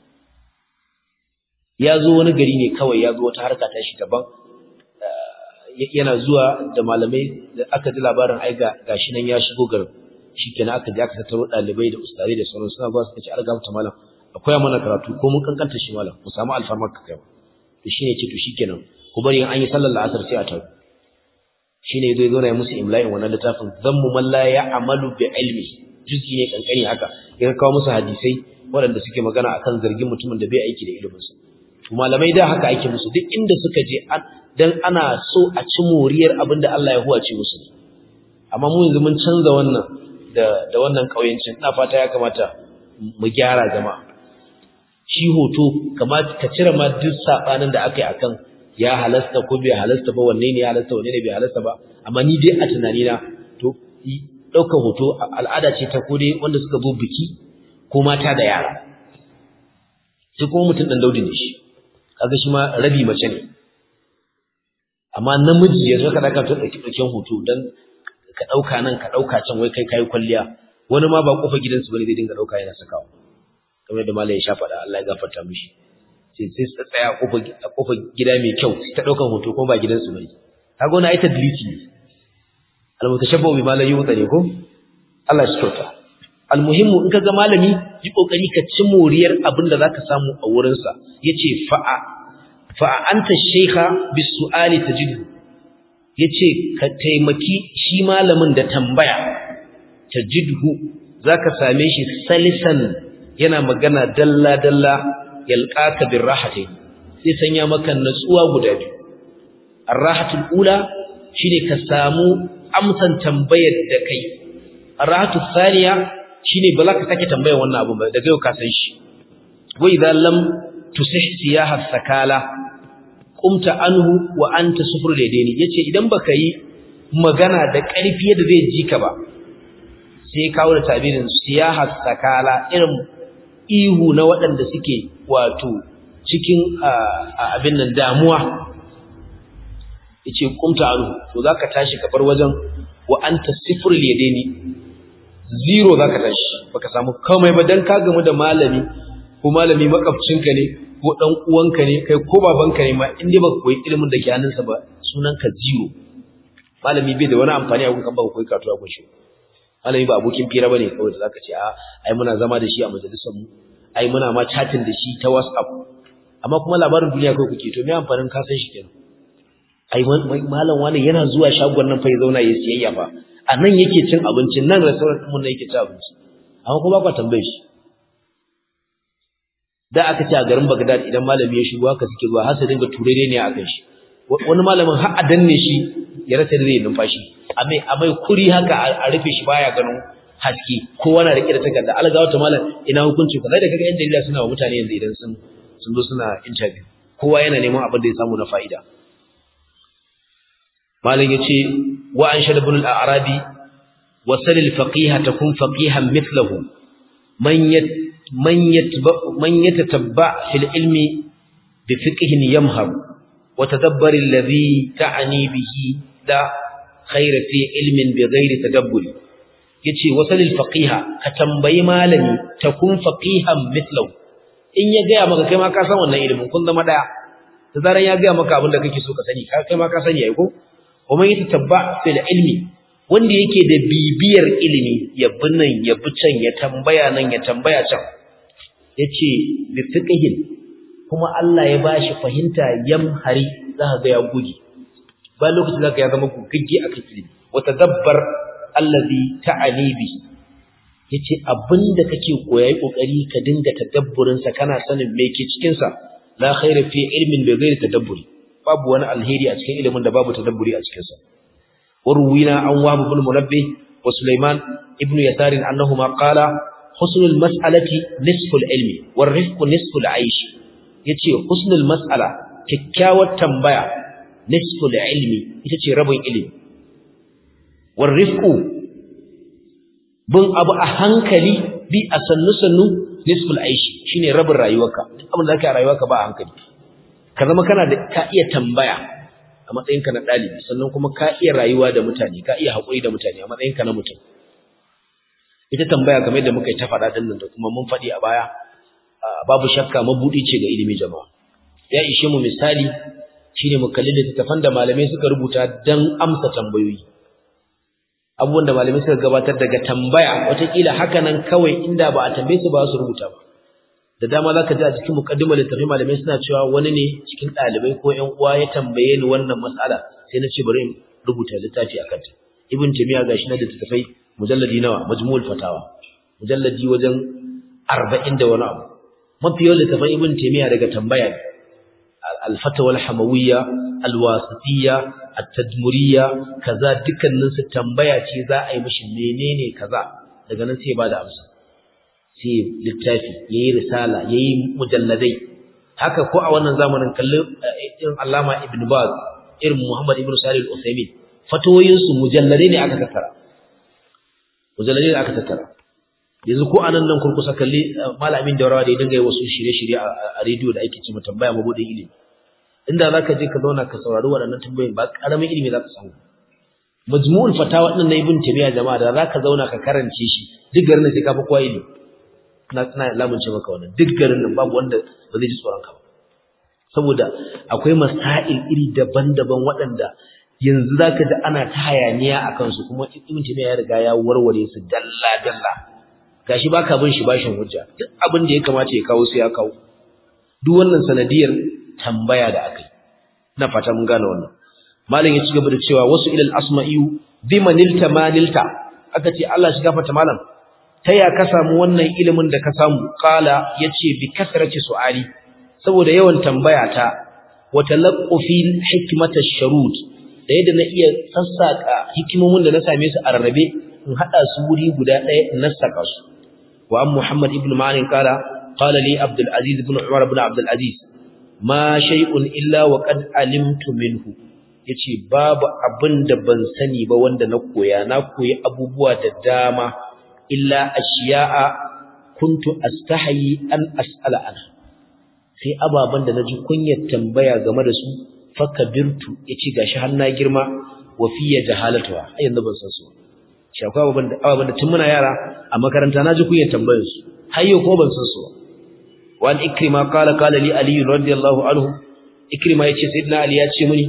ya zo wani gari ne kawai ya zo wata harka ta shi daban yana zuwa da malamai da aka ji labarin ai ga gashi nan ya shigo garin shikenan aka je aka tattaro dalibai da ustari da sauran suna ba su kace alga ta malam akwai mana karatu ko mun kankanta shi malam mu samu alfarmar ka kai to shine ce to shikenan ku bari an yi sallar la'asar sai a tawo shine zai zo na musu imla'in wannan littafin zammu man la ya'malu bi ilmi juz'i ne kankani haka ya kawo musu hadisai waɗanda suke magana akan zargin mutumin da bai aiki da iliminsa to malamai da haka ake musu duk inda suka je dan ana so a ci moriyar abin da Allah ya huwace musu amma mu yanzu mun canza wannan da da wannan kauyancin ina fata ya kamata mu gyara jama'a shi hoto kamata ka cire ma duk sabanin da aka yi akan ya halasta ko bai halasta ba wanne ne ya halasta wanne ne bai halasta ba amma ni dai a tunani na to ɗaukar hoto al'ada ce ta kode wanda suka zo biki ko mata da yara sai kuma mutum ɗan daudi ne shi kaga shi ma rabi mace ne amma namiji ya zo ka ɗauka ta ɗauki ɗauken hoto don ka ɗauka nan ka ɗauka can wai kai kayi kwalliya wani ma ba ƙofar gidansu bane zai dinga ɗauka yana sakawa kamar da malam ya sha faɗa Allah ya gafarta mishi sai sai su tsaya a ƙofar gida mai kyau sai ta ɗaukan hoto kuma ba gidansu bane kaga wani ai tadlisi ne almutashabbu bi malami yuta ne ko Allah shi kyauta almuhimmu in kaga malami yi kokari ka ci moriyar abin da zaka samu a wurin sa yace fa'a fa'a anta shaykha bis su'ali tajidu yace ka taimaki shi malamin da tambaya tajidhu zaka same shi salisan yana magana dalla dalla yalqaka birrahati sai sanya maka natsuwa guda biyu arrahatul ula shine ka samu amsan tambayar da kai arahatu thaniya shine ba za ka sake tambayar wannan abu ba daga yau ka san shi wa idza lam tusih siyaha sakala qumta anhu wa anta sufur ladaini yace idan baka yi magana da ƙarfi yadda zai ji ka ba sai kawo da tabirin siyaha sakala irin ihu na waɗanda suke wato cikin abin nan damuwa yace kumta anhu to zaka tashi ka bar wajen wa anta sifr yadaini zero zaka tashi baka samu komai ba dan ka gamu da malami ko malami makafcinka ne ko dan uwanka ne kai ko babanka ne ma in dai baka koyi ilimin da ke hannunsa ba sunanka zero malami bai da wani amfani a gunkan baka koyi karatu a gunshi malami ba abokin fira bane kawai da zaka ce a ai muna zama da shi a majalisar mu ai muna ma chatting da shi ta WhatsApp amma kuma labarin duniya kai kuke to me amfanin ka san shi kenan ai malam wani yana zuwa shagon nan fa ya zauna ya siyayya fa a nan yake cin abinci nan restaurant din mun ne yake cin abinci amma kuma ba ku tambaye shi da aka ce a garin Baghdad idan malami ya shigo haka suke zuwa har su dinga turere ne a kan shi wani malamin har a danne shi ya rasa da zai numfashi a mai a mai kuri haka a rufe shi baya ganin haske kowa na rike da takarda alga wata malam ina hukunci ka da kaga yan jarida suna wa mutane yanzu idan sun sun zo suna interview kowa yana neman abin da ya samu na fa'ida malam yace wa an shad ibn al-arabi wa sal al-faqih takun faqihan mithluhu man yat man yatba man yatatabba fil ilmi bi fiqhin yamhar wa tadabbar alladhi ta'ni bihi la khayra fi ilmin bi ghairi tadabbur yace wasalil faqiha ka tambayi malami takun faqihan mithlahu in ya gaya maka kai ma ka san wannan ilimin kun zama daya da zaran ya gaya maka abin da kake so ka sani kai ma ka sani ai ko kuma yi tabba fil ilmi wanda yake da bibiyar ilimi ya bi nan ya bi can ya tambaya nan ya tambaya can yace bi fiqhin kuma Allah ya bashi fahimta yamhari zaka ga ya gugi ba lokacin zaka ya zama gugagge akan ilimi wa tadabbar allazi ta'ani bi yace abinda kake koyayi kokari ka dinga tadabburin sa kana sanin me ke cikin sa la khaira fi ilmin bi ghairi tadabburi babu wani alheri a cikin ilimin da babu tadabburi a cikin sa warwina an wahab ibn munabbih wa sulaiman ibn yasar annahuma qala husnul mas'alati nisful ilmi war rifqu nisful aish yace husnul mas'ala kyakkyawar tambaya nisful ilmi ita ce rabin ilimi war rifqu bin abu a hankali bi a sannu sannu nisful aishi shine rabin rayuwarka abin da zaka rayuwarka ba a hankali ka zama kana da ka iya tambaya a matsayinka na dalibi sannan kuma ka iya rayuwa da mutane ka iya haƙuri da mutane a matsayinka na mutum ita tambaya kamar yadda muka yi ta faɗa din nan da kuma mun faɗi a baya babu shakka mabudi ce ga ilimi jama'a ya ishe mu misali shine mu kalli littattafan da malamai suka rubuta dan amsa tambayoyi abubuwan da malamai suka gabatar daga tambaya watakila haka nan kawai inda ba a tambaye su ba su rubuta ba da dama zaka ji a cikin muqaddimar littafi malamai suna cewa wani ne cikin ɗalibai ko ƴan uwa ya tambaye ni wannan mas'ala sai na ce bari in rubuta littafi akan ta ibn taymiya gashi na da littafai mujalladi nawa majmu'ul fatawa mujalladi wajen 40 da wani abu mafi yawan littafan ibn taymiya daga tambaya ne al-fatawa al-hamawiyya al-wasitiyya at-tadmuriyya kaza dukkanin su tambaya ce za a yi mishi menene kaza daga nan sai ba da amsa sai littafi yayi risala yayi mujalladai haka ko a wannan zamanin kallon irin Allama Ibn Baz irin Muhammad Ibn Salih Al-Uthaymeen fatawoyin su mujalladai ne aka tattara mujalladai ne aka tattara yanzu ko anan nan kurkusa kalli malamin daurawa da ya dinga yi wasu shirye-shirye a rediyo da ake cewa tambaya mabudin ilimi inda zaka je ka zauna ka saurari waɗannan tambayoyin ba karamin ilimi zaka samu majmu'ul fatawa din na ibn taymiya jama'a da zaka zauna ka karance shi duk garin nan sai ka fi kowa ilimi na ina lamunce maka wannan duk garin nan babu wanda ba zai ji tsoron ka ba saboda akwai masail iri daban-daban waɗanda yanzu zaka ji ana ta hayaniya akan su kuma ibn taymiya ya riga ya warware su dalla dalla gashi baka bin shi bashin hujja duk abin da ya kamata ya kawo sai ya kawo duk wannan sanadiyar tambaya da akai na fata mun gane wannan malam ya ci gaba da cewa wasu ilal asma'iyu bima nilta ma nilta aka ce Allah shi gafarta malam ta ya ka samu wannan ilimin da ka samu qala yace bi kasrati su'ali saboda yawan tambaya ta wa talaqqufi hikmata sharud da yadda na iya sassaka hikimomin da na same su a rarrabe in hada su wuri guda ɗaya in nassaka su wa an muhammad ibn ma'anin qala qala li abdul aziz ibn umar ibn abdul aziz ma shay'un illa wa qad alimtu minhu yace babu abin da ban sani ba wanda na koya na koyi abubuwa da dama illa ashiya'a kuntu astahi an as'ala anha sai ababan da naji kunyar tambaya game da su fakabirtu yace gashi har na girma wa fiya jahalatuha ai yanzu ban san su shi akwai ababan da ababan da tun muna yara a makaranta naji kunyar tambayar su har yau ko ban san su wa an ikrima qala qala li ali radiyallahu anhu ikrima yace sayyidina ali ya ce mini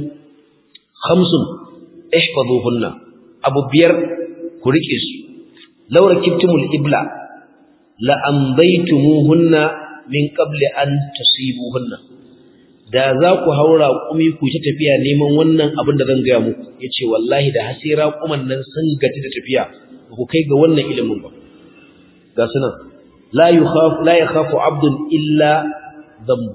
khamsun ihfazuhunna abu biyar ku rike su law rakibtumul ibla la amdaytumuhunna min qabli an tusibuhunna da za ku haura kumi ku ta tafiya neman wannan abin da zan gaya muku yace wallahi da hasira kuman nan sun gaji da tafiya ku kai ga wannan ilimin ba ga sunan la yukhaf la yakhafu abdun illa dhanb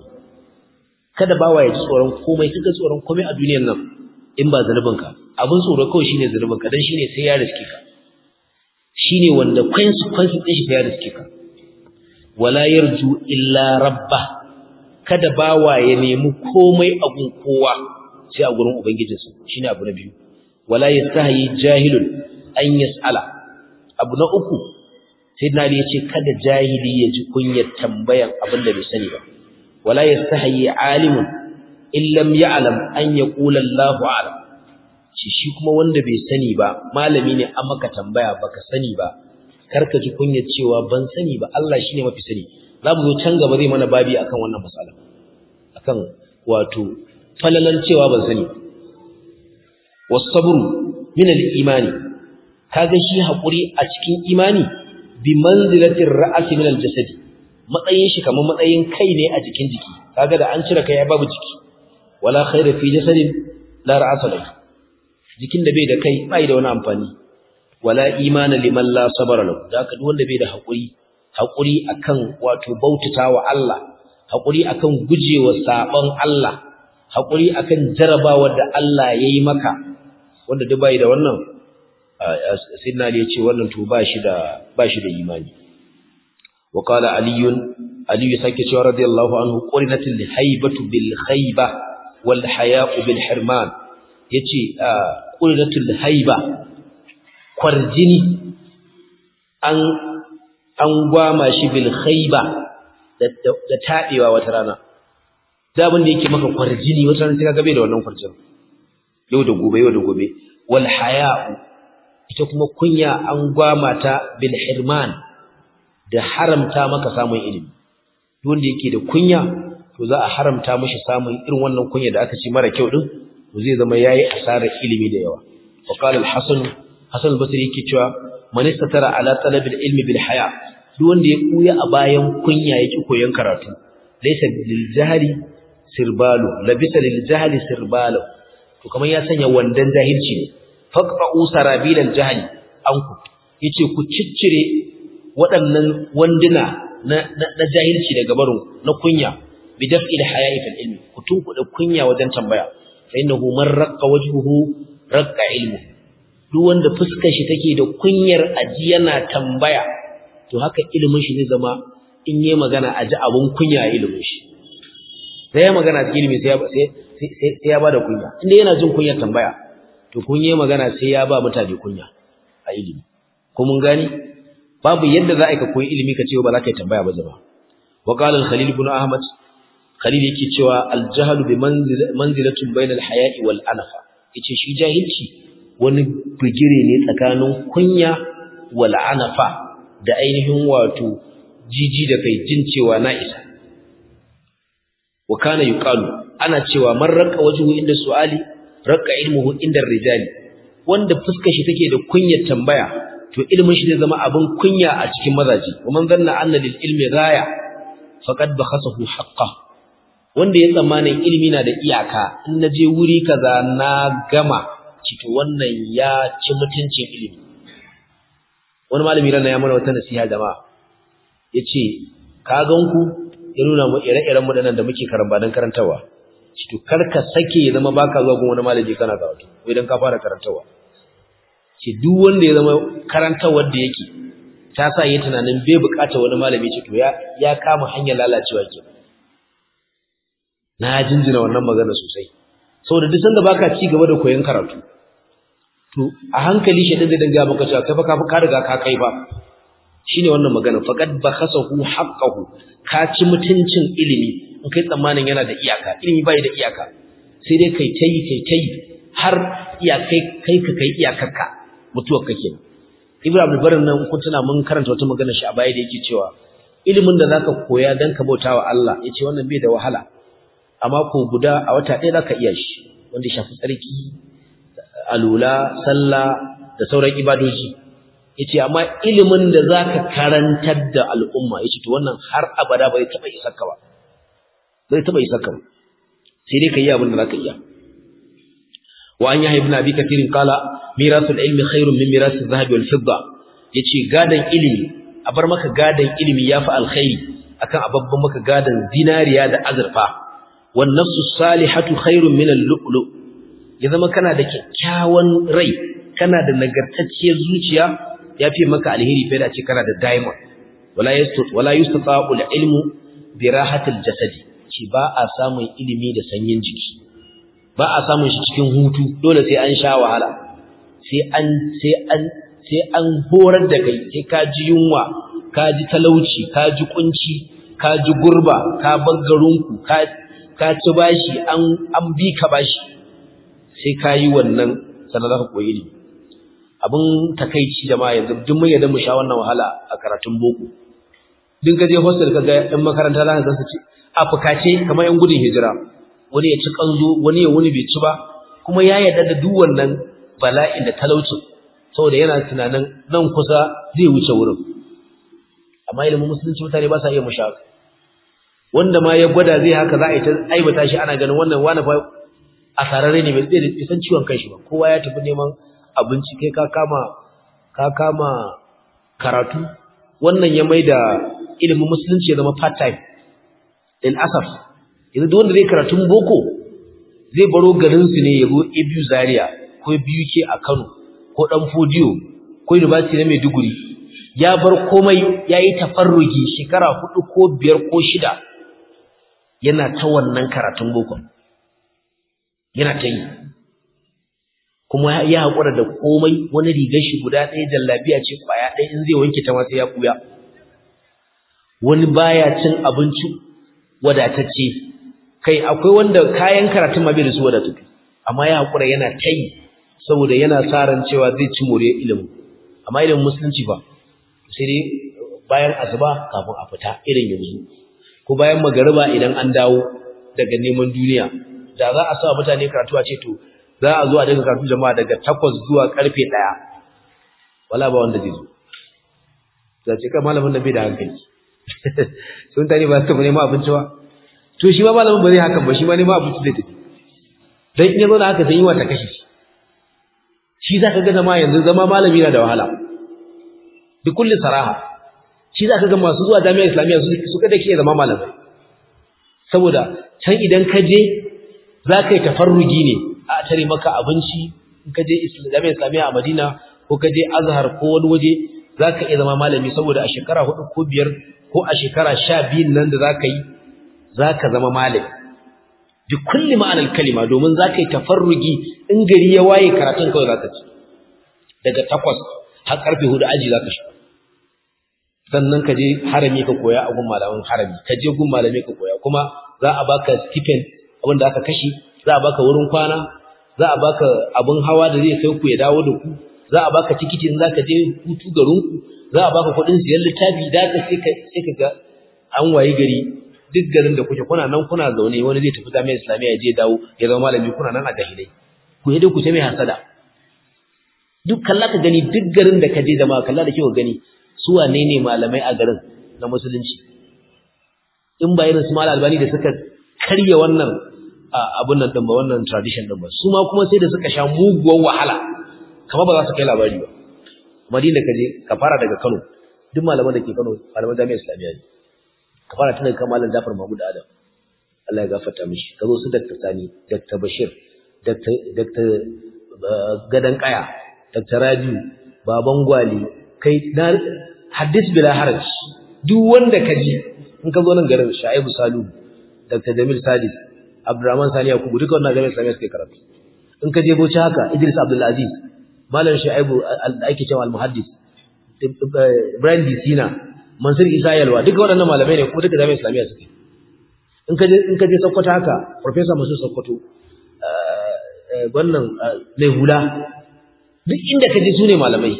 kada bawa ya ji tsoron komai kaga tsoron komai a duniyar nan in ba ka. abin tsoro kawai shine ka dan shine sai ya riske ka shine wanda consequence din shi sai ya riske ka wala yarju illa rabba kada bawa ya nemi komai a gun kowa sai a gurin ubangijinsa shine abu na biyu wala yastahi jahilun an yas'ala abu na uku sayyidina ali yace kada jahili ya ji kunyar tambayan abin da bai sani ba wala yastahi alimun in lam ya'lam an yaqula Allahu a'lam shi shi kuma wanda bai sani ba malami ne an maka tambaya baka sani ba karka ji kunyar cewa ban sani ba Allah shine mafi sani za mu zo can gaba zai mana babi akan wannan mas'ala akan wato falalan cewa ban sani wasabru min al-imani kaga shi hakuri a cikin imani bi manzilatir ra'si min al-jasad matsayin shi kamar matsayin kai ne a jikin jiki kaga da an cire kai ya babu jiki wala khaira fi jasadin la ra'sa lahu jikin da bai da kai bai da wani amfani wala imana liman la sabara lahu da haka duk wanda bai da hakuri hakuri akan wato bautatawa Allah hakuri akan gujewa saban Allah hakuri akan jarabawar da Allah yayi maka wanda duk bai da wannan sayyidina Ali ya ce wannan to ba shi da ba shi da imani wa qala ali ali ya sake cewa radiyallahu anhu qurinatil haibatu bil khayba wal haya'u bil hirman yace qurinatul haiba kwarjini an an gwama shi bil khayba da da tabewa wata rana da abin da yake maka kwarjini wata rana sai ka gabe da wannan kwarjin yau da gobe yau da gobe wal haya'u ita kuma kunya an gwama ta bil hirman da haramta maka samun ilimi duk wanda yake da kunya to za a haramta mishi samun irin wannan kunya da aka ce mara kyau din to zai zama yayi asarar ilimi da yawa wa qala al-hasan hasan al-basri yake cewa man istatara ala talab al-ilmi bil haya duk wanda ya kuya a bayan kunya yake koyon karatu laysa lil jahli sirbalu labisa lil jahli sirbalu to kamar ya sanya wandan jahilci ne faqta'u sarabil al-jahl anku yace ku ciccire waɗannan wanduna na na jahilci daga barin na kunya bi daf'il haya'i fil ilmi ku tunkuɗe kunya wajen tambaya fa innahu man raqqa wajhuhu raqqa ilmu duk wanda fuskar shi take da kunyar aji yana tambaya to haka ilimin shi zai zama in yi magana aji abun kunya a ilimin shi sai ya magana cikin ilimi sai ya sai sai ya bada kunya inda yana jin kunyar tambaya to kun yi magana sai ya ba mutane kunya a ilimi ko mun gani babu yadda za a ka koyi ilimi ka ce ba za ka yi tambaya ba zama wa qala al-khalil ibn ahmad khalil yake cewa al-jahl bi manzilatun bainal haya'i wal anafa yace shi jahilci wani bigire ne tsakanin kunya wal anafa da ainihin wato jiji da kai jin cewa na isa wa kana yuqalu ana cewa man raqqa wajhu inda su'ali raqqa ilmuhu inda rijali wanda fuskar shi take da kunyar tambaya to ilmin shi zai zama abin kunya a cikin mazaji wa man zanna anna lil ilmi ghaya faqad bakhasahu haqqah wanda ya tsammanin ilimi na da iyaka in naje wuri kaza na gama cito wannan ya ci mutuncin ilimi wani malami ran ya mana wata nasiha jama'a yace ka ganku ya nuna mu ire-iren mu da muke karamba dan karantawa cito karka sake ya zama baka zuwa gun wani malami kana karatu ko idan ka fara karantawa ce duk wanda ya zama karantawar da yake ta sa yi tunanin bai bukata wani malami ce to ya ya kama hanyar lalacewa ke na jinjina wannan magana sosai saboda duk sanda baka ci gaba da koyon karatu to a hankali shi din da danga maka cewa kai fa ka ka riga ka kai ba shine wannan magana faqad bakhasahu haqqahu ka ci mutuncin ilimi in kai tsammanin yana da iyaka ilimi bai da iyaka sai dai kai tayi kai tayi har iyakai kai ka kai iyakarka mutuwar ka kenan Ibn Abdul Barr nan kun tuna mun karanta wata magana shi a baya da yake cewa ilimin da zaka koya dan ka bautawa Allah yace wannan bai da wahala amma ko guda a wata ɗaya zaka iya shi wanda shafi tsarki alula sallah da sauran ibadoji yace amma ilimin da zaka karantar da al'umma yace to wannan har abada bai taba isarka ba bai taba isarka ba sai dai kai abin da zaka iya wa an yahya ibn abi kathir qala mirasul ilmi khairun min mirasil zahabi wal fidda yace gadan ilimi a bar maka gadan ilimi yafi alkhairi akan ababban maka gadan zinariya da azurfa wan nafsu salihatu khairun min al-lu'lu ya zama kana da kyakkyawan rai kana da nagartacciyar zuciya yafi maka alheri fa da ce kana da diamond wala yastut wala yustata'u al-ilmu bi rahatil jasadi ci ba a samun ilimi da sanyin jiki ba a samun shi cikin hutu dole sai an sha wahala sai an sai an sai an horar da kai sai ka ji yunwa ka ji talauci ka ji kunci ka ji gurba ka bar garinku ka ka ci bashi an an bi ka bashi sai ka yi wannan sannan za ka koyi ilimi abin takaici jama'a yanzu duk mun yadda mu sha wannan wahala a karatun boko duk ka je hostel ka ga ɗan makaranta za ka ga su ci a fukace kamar yan gudun hijira wani ya ci kanzo wani ya wuni bai ci ba kuma ya yarda da duk wannan bala'in da talaucin saboda yana tunanin nan kusa zai wuce wurin amma ilimin musulunci mutane ba sa iya mushaka wanda ma ya gwada zai haka za a yi ta aibata shi ana ganin wannan wani fa asararre ne bai bai san ciwon kanshi ba kowa ya tafi neman abinci kai ka kama ka kama karatu wannan ya mai da ilimin musulunci ya zama part time lil asaf yanzu duk wanda zai karatun boko zai baro garin su ne ya go Abu Zaria ko BUK a Kano ko dan Fodiyo ko University na Maiduguri ya bar komai yayi tafarrugi shekara hudu ko biyar ko shida yana ta wannan karatun boko yana ta yi kuma ya haƙura da komai wani rigar shi guda ɗaya jallabiya ce ƙwaya ɗaya in zai wanke ta ma sai ya ɓuya wani baya cin abinci wadatacce kai akwai wanda kayan karatun ma bai da su wadatattu amma ya haƙura yana ta yi saboda yana sa ran cewa zai ci more ilimin amma ilimin musulunci ba sai dai bayan asuba kafin a fita irin yanzu ko bayan magariba idan an dawo daga neman duniya da za a sa mutane karatu a ce to za a zo a daga karatu jama'a daga takwas zuwa karfe ɗaya wala ba wanda zai zo za ce kai malamin da bai da hankali sun tani ba su tafi neman abinci ba to shi ma malamin ba zai hakan ba shi ma neman abinci zai tafi dan in ya zo da haka sai yi wata kashi shi za ka ga zama yanzu zama malami na da wahala bi kulli saraha shi za ka ga masu zuwa jami'ar islamiyya su kada ke zama malamai saboda can idan ka je za ka yi tafarrugi ne a tare maka abinci in ka je jami'ar islamiyya a madina ko ka je azhar ko wani waje za ka iya zama malami saboda a shekara hudu ko biyar ko a shekara sha biyun nan da za ka yi za ka zama malami bi kulli ma'anar kalima domin za ka yi tafarrugi in gari ya waye karatun kawai za ka ci daga takwas har karfe hudu aji za ka sha sannan ka je harami ka koya a gun malaman harami ka je gun malamai ka koya kuma za a baka stipend abin da aka kashe za a baka wurin kwana za a baka abin hawa da zai kai ku ya dawo da ku za a baka tikiti in zaka je hutu garin ku za a baka kuɗin siyan littafi da ka sai ka sai ka ga an waye gari duk garin da kuke kuna nan kuna zaune wani zai tafi jami'ar islamiyya ya je dawo ya zama malami kuna nan a jahilai ku yi ku ta mai hasada duk kalla ka gani duk garin da ka je da ma kalla da kyau gani su wane ne malamai a garin na musulunci in ba irin su mal albani da suka karya wannan abun nan din ba wannan tradition din ba su ma kuma sai da suka sha muguwar wahala kamar ba za su kai labari ba madina ka je ka fara daga Kano duk malaman da ke Kano malaman jami'ar islamiyya ne ka fara tun daga kan malam Jafar Mahmud Adam Allah ya gafarta mishi ka zo su Dr. Sani Dr. Bashir Dr. Dr. Gadan Kaya Dr. Rabiu Baban Gwali kai na hadis bila haraj duk wanda ka ji in ka zo nan garin Shaibu Salu Dr. Jamil Sadis Abdurrahman Sani Yakubu duka wannan jami'ar Islamiyya suke karatu in ka je Bauchi haka Idris Abdul Aziz Malam Shaibu da ake cewa al-muhaddis Ibrahim Disina Mansur Isa Yalwa duka waɗannan malamai ne kuma duka jami'ar Islamiyya suke in ka je in ka je Sokoto haka Professor Mansur Sokoto wannan mai hula duk inda ka je su ne malamai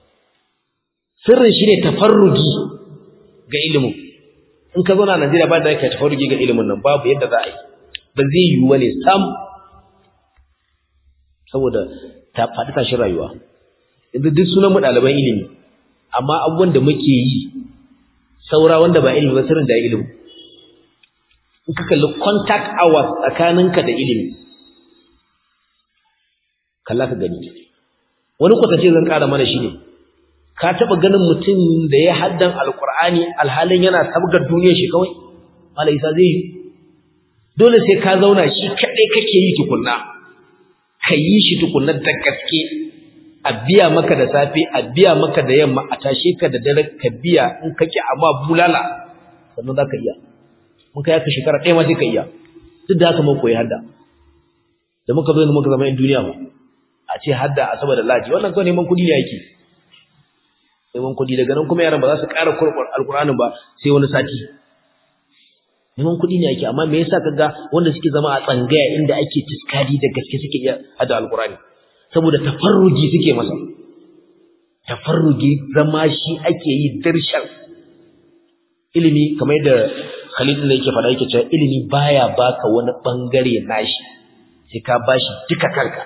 sirrin shi ne tafarrugi ga ilimin in ka zauna a Najeriya ba da yake tafarrugi ga ilimin nan babu yadda za a yi ba zai yiwu bane sam saboda ta faɗi tashin rayuwa yanzu duk sunan mu ɗaliban ilimi amma abubuwan da muke yi saura wanda ba ilimi ba sirrin da ilimi in ka kalli contact hours tsakaninka da ilimi kalla ka gani wani kwatance zan ƙara mana shi ne ka taɓa ganin mutum da ya haddan alƙur'ani alhalin yana sabgar duniyar shi kawai mala isa zai yi dole sai ka zauna shi kaɗai kake yi tukunna ka yi shi tukunna da gaske a biya maka da safe a biya maka da yamma a tashe ka da dare ka biya in ka ki amma bulala sannan za ka iya mun kai ka shekara ɗaya ma sai ka iya duk da haka mun koyi hadda da muka zo muka zama in duniya mu a ce hadda a saboda laji wannan kawai neman kuɗi ne yake neman kuɗi daga nan kuma yaran ba za su ƙara kurkur alƙur'anin ba sai wani sati neman kuɗi ne ake amma me yasa kaga wanda suke zama a tsangaya inda ake tiskadi da gaske suke iya hada alƙur'ani saboda tafarrugi suke masa tafarrugi zama shi ake yi dirshan ilimi kamar da Khalid ne yake faɗa yake cewa ilimi baya baka wani bangare nashi sai ka bashi duka kanka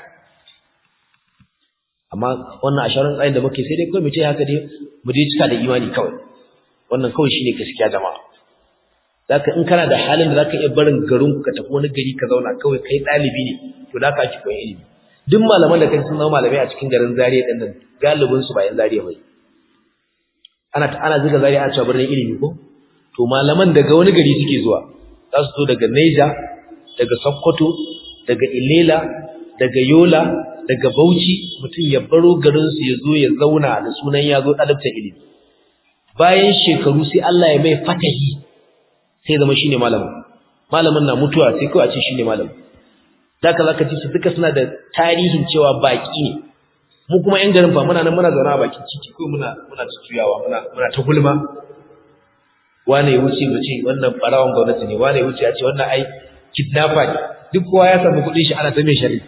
amma wannan asharar tsayin da muke sai dai kawai mu ce haka dai mu dai cika da imani kawai wannan kawai shine gaskiya jama'a zaka in kana da halin da zaka iya barin garin ku ka tafi wani gari ka zauna kawai kai ɗalibi ne to da ka ki koyi ilimi duk malaman da kai sun zama malamai a cikin garin Zaria din nan galibin su ba yan Zaria bai ana ana zuga Zaria a cewa birnin ilimi ko to malaman daga wani gari suke zuwa za su zo daga Niger daga Sokoto daga Ilela daga Yola daga Bauchi mutum ya baro garin su ya zo ya zauna da sunan ya zo dalibta ilimi bayan shekaru sai Allah ya mai fatahi sai zama shine malamin malamin na mutuwa sai kawai a ce shine malamin zaka zaka ci su duka suna da tarihin cewa baki ne mu kuma yan garin fa muna nan muna zauna a bakin ciki ko muna muna tutuyawa muna muna ta gulma wane ya wuce wuce wannan barawan gwamnati ne wane ya wuce ya ce wannan ai kidnapper ne duk kowa ya samu kuɗin shi ana ta mai shari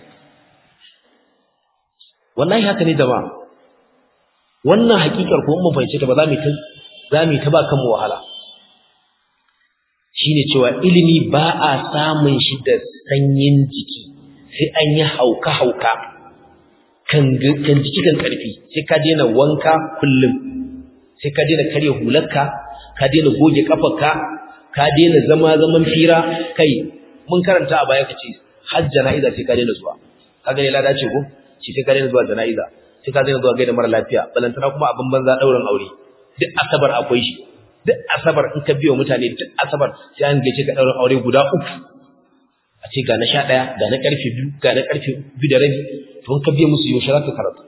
wallahi haka ne jama'a wannan hakikar ko mun fahimce ta ba za mu ta za mu ta ba kanmu wahala shine cewa ilimi ba a samun shi da sanyin jiki sai an yi hauka hauka kan kan jiki kan karfi sai ka daina wanka kullum sai ka daina karya hularka ka daina goge kafarka ka daina zama zaman fira kai mun karanta a baya kace har jana'iza sai ka daina zuwa kaga ne lada ce ko shi sai ka daina zuwa jana'iza sai ka daina zuwa gaida mara lafiya balantana kuma abin banza daurin aure duk asabar akwai shi duk asabar in ka biyo mutane duk asabar sai an gace ka daurin aure guda uku a ce ga na 11 ga na karfe 2 ga na karfe 2 da rabi to in ka biyo musu yaushe zaka karatu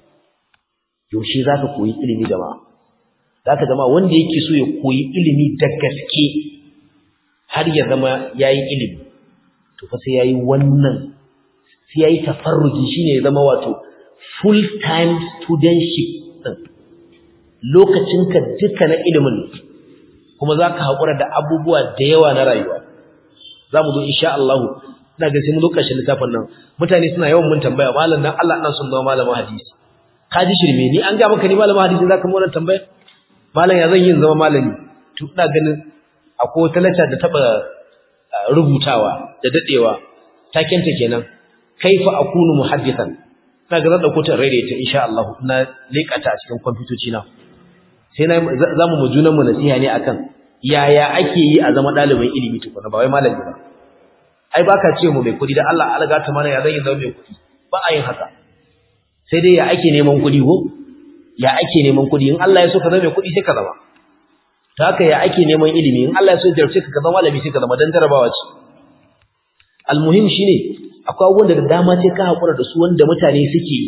yaushe zaka koyi ilimi jama'a zaka zama wanda yake so ya koyi ilimi da gaske har ya zama yayi ilimi to fa sai yayi wannan sai yayi tafarruji shine ya zama wato full time studentship din lokacinka duka na ilimin kuma zaka hakura da abubuwa da yawa na rayuwa zamu zo insha Allah ina ga sai mu lokacin littafin nan mutane suna yawan mun tambaya malam dan Allah ina son zama malamin hadisi ka ji shirme ni an ga maka ni malamin hadisi zaka mu wannan tambaya malam ya zan yin zama malami to ina ganin akwai wata lacca da taba rubutawa da dadewa takenta kenan kaifa akunu muhaddithan ina ga zan dauko ta rere ta insha Allah na lekata a cikin kwamfutoci na sai na zamu mu junan mu nasiha ne akan yaya ake yi a zama dalibin ilimi tukuna ba wai malami ba ai baka ce mu mai kudi da Allah alga ta mana ya zan yi zama mai kudi ba a yin haka sai dai ya ake neman kudi ko ya ake neman kudi in Allah ya so ka zama mai kudi sai ka zama ta haka ya ake neman ilimi in Allah ya so jarce ka zama malami sai ka zama dan jarabawa ce almuhim shine akwai abubuwan da dama sai ka hakura da su wanda mutane suke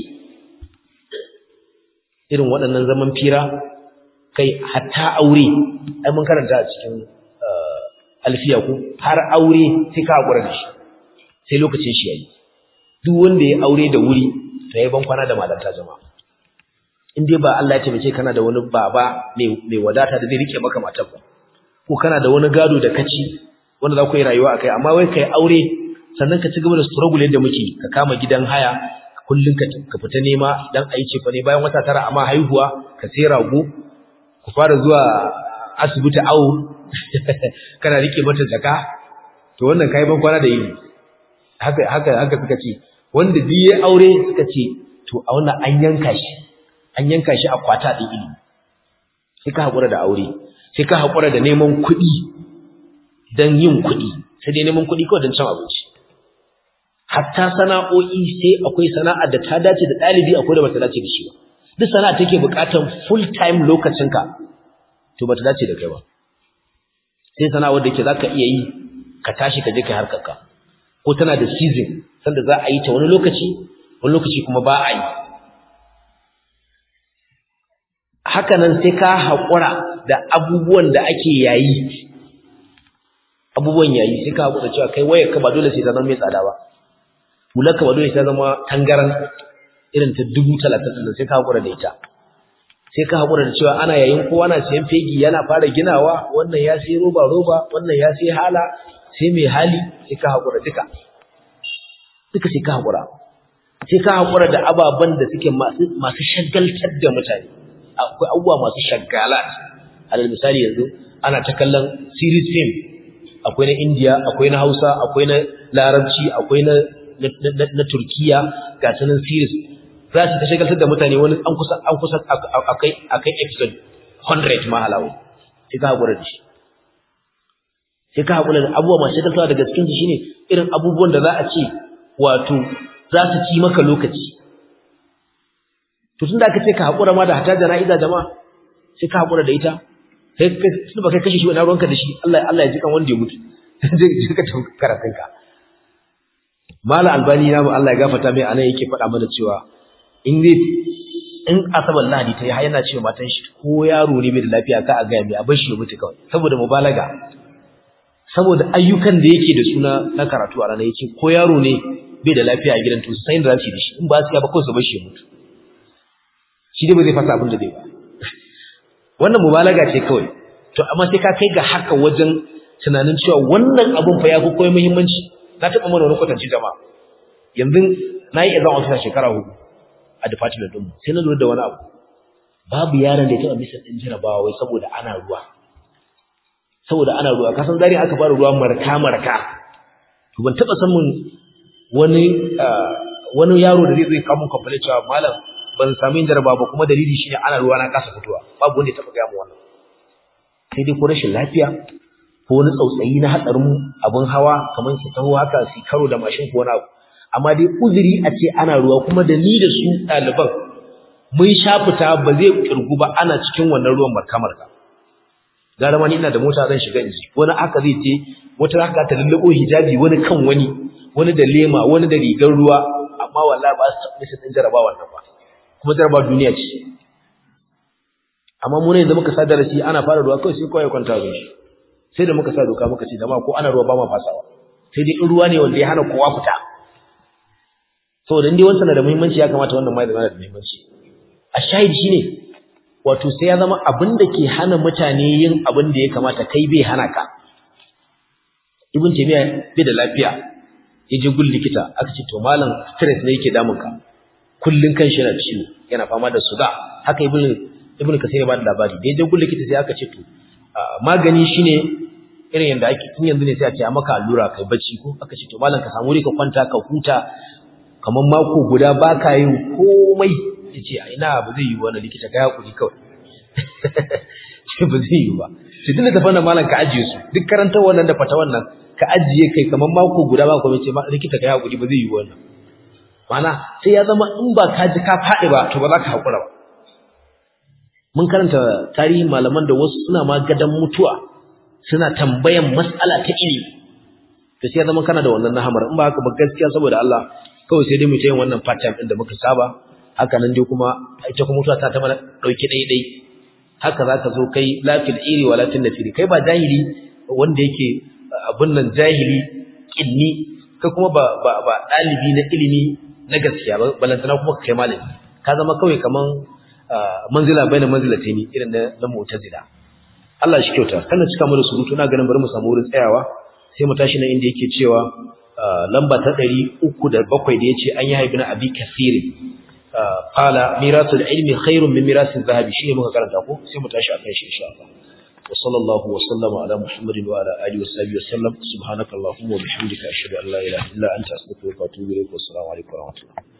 irin waɗannan zaman fira kai hatta aure ai mun karanta a cikin alfiya ku har aure sai ka hakura da shi sai lokacin shi yayi duk wanda ya aure da wuri to yayi ban kwana da malanta jama'a in dai ba Allah ya taimake kana da wani baba mai wadata da zai rike maka matar ba ko kana da wani gado da kaci wanda za ku yi rayuwa akai amma wai kai aure sannan ka ci gaba da struggle yadda muke ka kama gidan haya kullun ka ka fita nema dan ayi cefa ne bayan wata tara amma haihuwa ka sai rago ku fara zuwa asibiti awo kana rike mata jaka to wannan kai ban kwana da yini haka haka haka suka ce wanda biye aure suka ce to a wannan an yanka shi an yanka shi a kwata ɗin ilimi sai ka haƙura da aure sai ka haƙura da neman kuɗi don yin kuɗi sai dai neman kuɗi kawai don cin abinci hatta sana'o'i sai akwai sana'a da ta dace da ɗalibi akwai da bata dace da shi ba duk sana'a take buƙatar full time lokacinka to bata dace da kai ba sai sana'a wadda ke zaka iya yi ka tashi ka je kai harkarka ko tana da season sanda za a yi ta wani lokaci wani lokaci kuma ba a yi haka nan sai ka haƙura da abubuwan da ake yayi abubuwan yayi sai ka haƙura cewa kai wayar ka ba dole sai ta zama mai tsada ba hular ka ba dole sai ta zama tangaran irin ta dubu talatin ɗin sai ka haƙura da ita sai ka haƙura da cewa ana yayin kowa na siyan fegi yana fara ginawa wannan ya sai roba roba wannan ya sai hala sai mai hali sai ka haƙura duka duka sai ka haƙura sai ka haƙura da ababen da suke masu shagaltar da mutane akwai abubuwa masu shagalat alal misali yanzu ana ta kallon series film akwai na India akwai na Hausa akwai na Larabci akwai na na Turkiya ga sanan series za su ta shagaltar da mutane wani an kusa an kusa akai akai episode 100 ma halawo sai ka haƙura da shi sai ka haƙura da abubuwa masu shagaltawa daga cikin su shine irin abubuwan da za a ce wato za su ci maka lokaci to tunda aka ce ka haƙura ma da hata jana'iza jama'a sai ka haƙura da ita sai kai tunda ba kai kashe shi wani ruwanka da shi Allah Allah ya ji kan wanda ya mutu zai ji ka tafi karatun ka mala albani na mu Allah ya gafarta mai anan yake faɗa mana cewa in zai in asabar lahadi ta yi har yana cewa matan shi ko yaro ne bai da lafiya ka a gaya mai a bar shi ya mutu kawai saboda mubalaga saboda ayyukan da yake da suna na karatu a ranar yake ko yaro ne bai da lafiya a gidan to sai da zasu da shi in ba su ya ba kawai su bar shi ya mutu shi dai ba zai fasa abin da zai ba wannan mubalaga ce kawai to amma sai ka kai ga haka wajen tunanin cewa wannan abun fa ya fi koyi muhimmanci na taɓa mana wani kwatanci jama'a yanzu na yi exam officer shekara hudu a department ɗinmu sai na lura da wani abu babu yaron da ya taɓa misa ɗin jarabawa wai saboda ana ruwa saboda ana ruwa kasan zari aka fara ruwa marka marka to ban taɓa samun wani wani yaro da zai zai kawo mun complaint cewa malam ban samu jaraba ba kuma dalili shine ana ruwa na kasa fitowa babu wanda ya taba ga mu wannan sai dai ko rashin lafiya ko wani tsautsayi na hatsarin abun hawa kamar su taho haka su karo da mashin ko wani abu amma dai uzuri a ce ana ruwa kuma da ni da su ɗaliban mun sha fita ba zai kirgu ba ana cikin wannan ruwan marka-marka gara ma ni ina da mota zan shiga inji wani aka zai ce wata haka ta lallabo hijabi wani kan wani wani da lema wani da rigar ruwa amma wallahi ba su taɓa sun jaraba wannan ba kuma jaraba duniya ce amma mu ne da muka sa darasi ana fara ruwa kawai sai kawai kwanta zuwa shi sai da muka sa doka muka ce jama'a ko ana ruwa ba ma fasawa sai dai in ruwa ne wanda ya hana kowa fita saboda indai wancan na da muhimmanci ya kamata wannan ma ya zama da muhimmanci a shahid shine wato sai ya zama abin da ke hana mutane yin abin da ya kamata kai bai hana ka ibn taymiya bai da lafiya ya je gun likita aka ce to malam stress ne yake damun ka kullun kan shi yana ciwo yana fama da suga haka ibn ibn kasir ba da labari da ya je gun likita sai aka ce to magani shine irin yanda ake tun yanzu ne sai a ce a maka allura kai bacci ko aka ce to malam ka samu ka kwanta ka huta kamar mako guda baka yin komai yace a ina ba zai yi wannan likita kai hakuri kawai ce ba zai yi ba sai tunda tafan nan malam ka ajiye su duk karantar wannan da fata wannan ka ajiye kai kamar mako guda ba kuma ce likita kai hakuri ba zai yi wannan mana sai ya zama in ba ka ji ka faɗi ba to ba za ka hakura ba mun karanta tarihin malaman da wasu suna ma gadan mutuwa suna tambayan mas'ala ta ilimi to sai ya zama kana da wannan nahamar in ba haka ba gaskiya saboda Allah kawai sai dai mu ta yin wannan part time din da muka saba haka nan dai kuma ita kuma mutuwa ta ta mana dauki dai dai haka zaka zo kai lafil iri wa lafil nafiri kai ba jahili wanda yake abun nan jahili kinni kai kuma ba ba ba dalibi na ilimi na gaskiya ba balantana kuma kai malami ka zama kawai kaman manzila baina manzilataini irin na na mu'tazila Allah shi kyauta kana cika mu da surutu na ganin bari mu samu wurin tsayawa sai mu tashi nan inda yake cewa lamba ta 307 da yace an yi haibina abi kasirin qala mirasul ilmi khairun min mirasil zahabi shine muka karanta ko sai mu tashi akan shi insha Allah wa sallallahu wa sallama ala muhammadin wa ala alihi wa sahbihi wa sallam subhanakallahumma wa bihamdika ashhadu an la ilaha illa anta astaghfiruka wa atubu ilaik wa assalamu alaikum wa rahmatullahi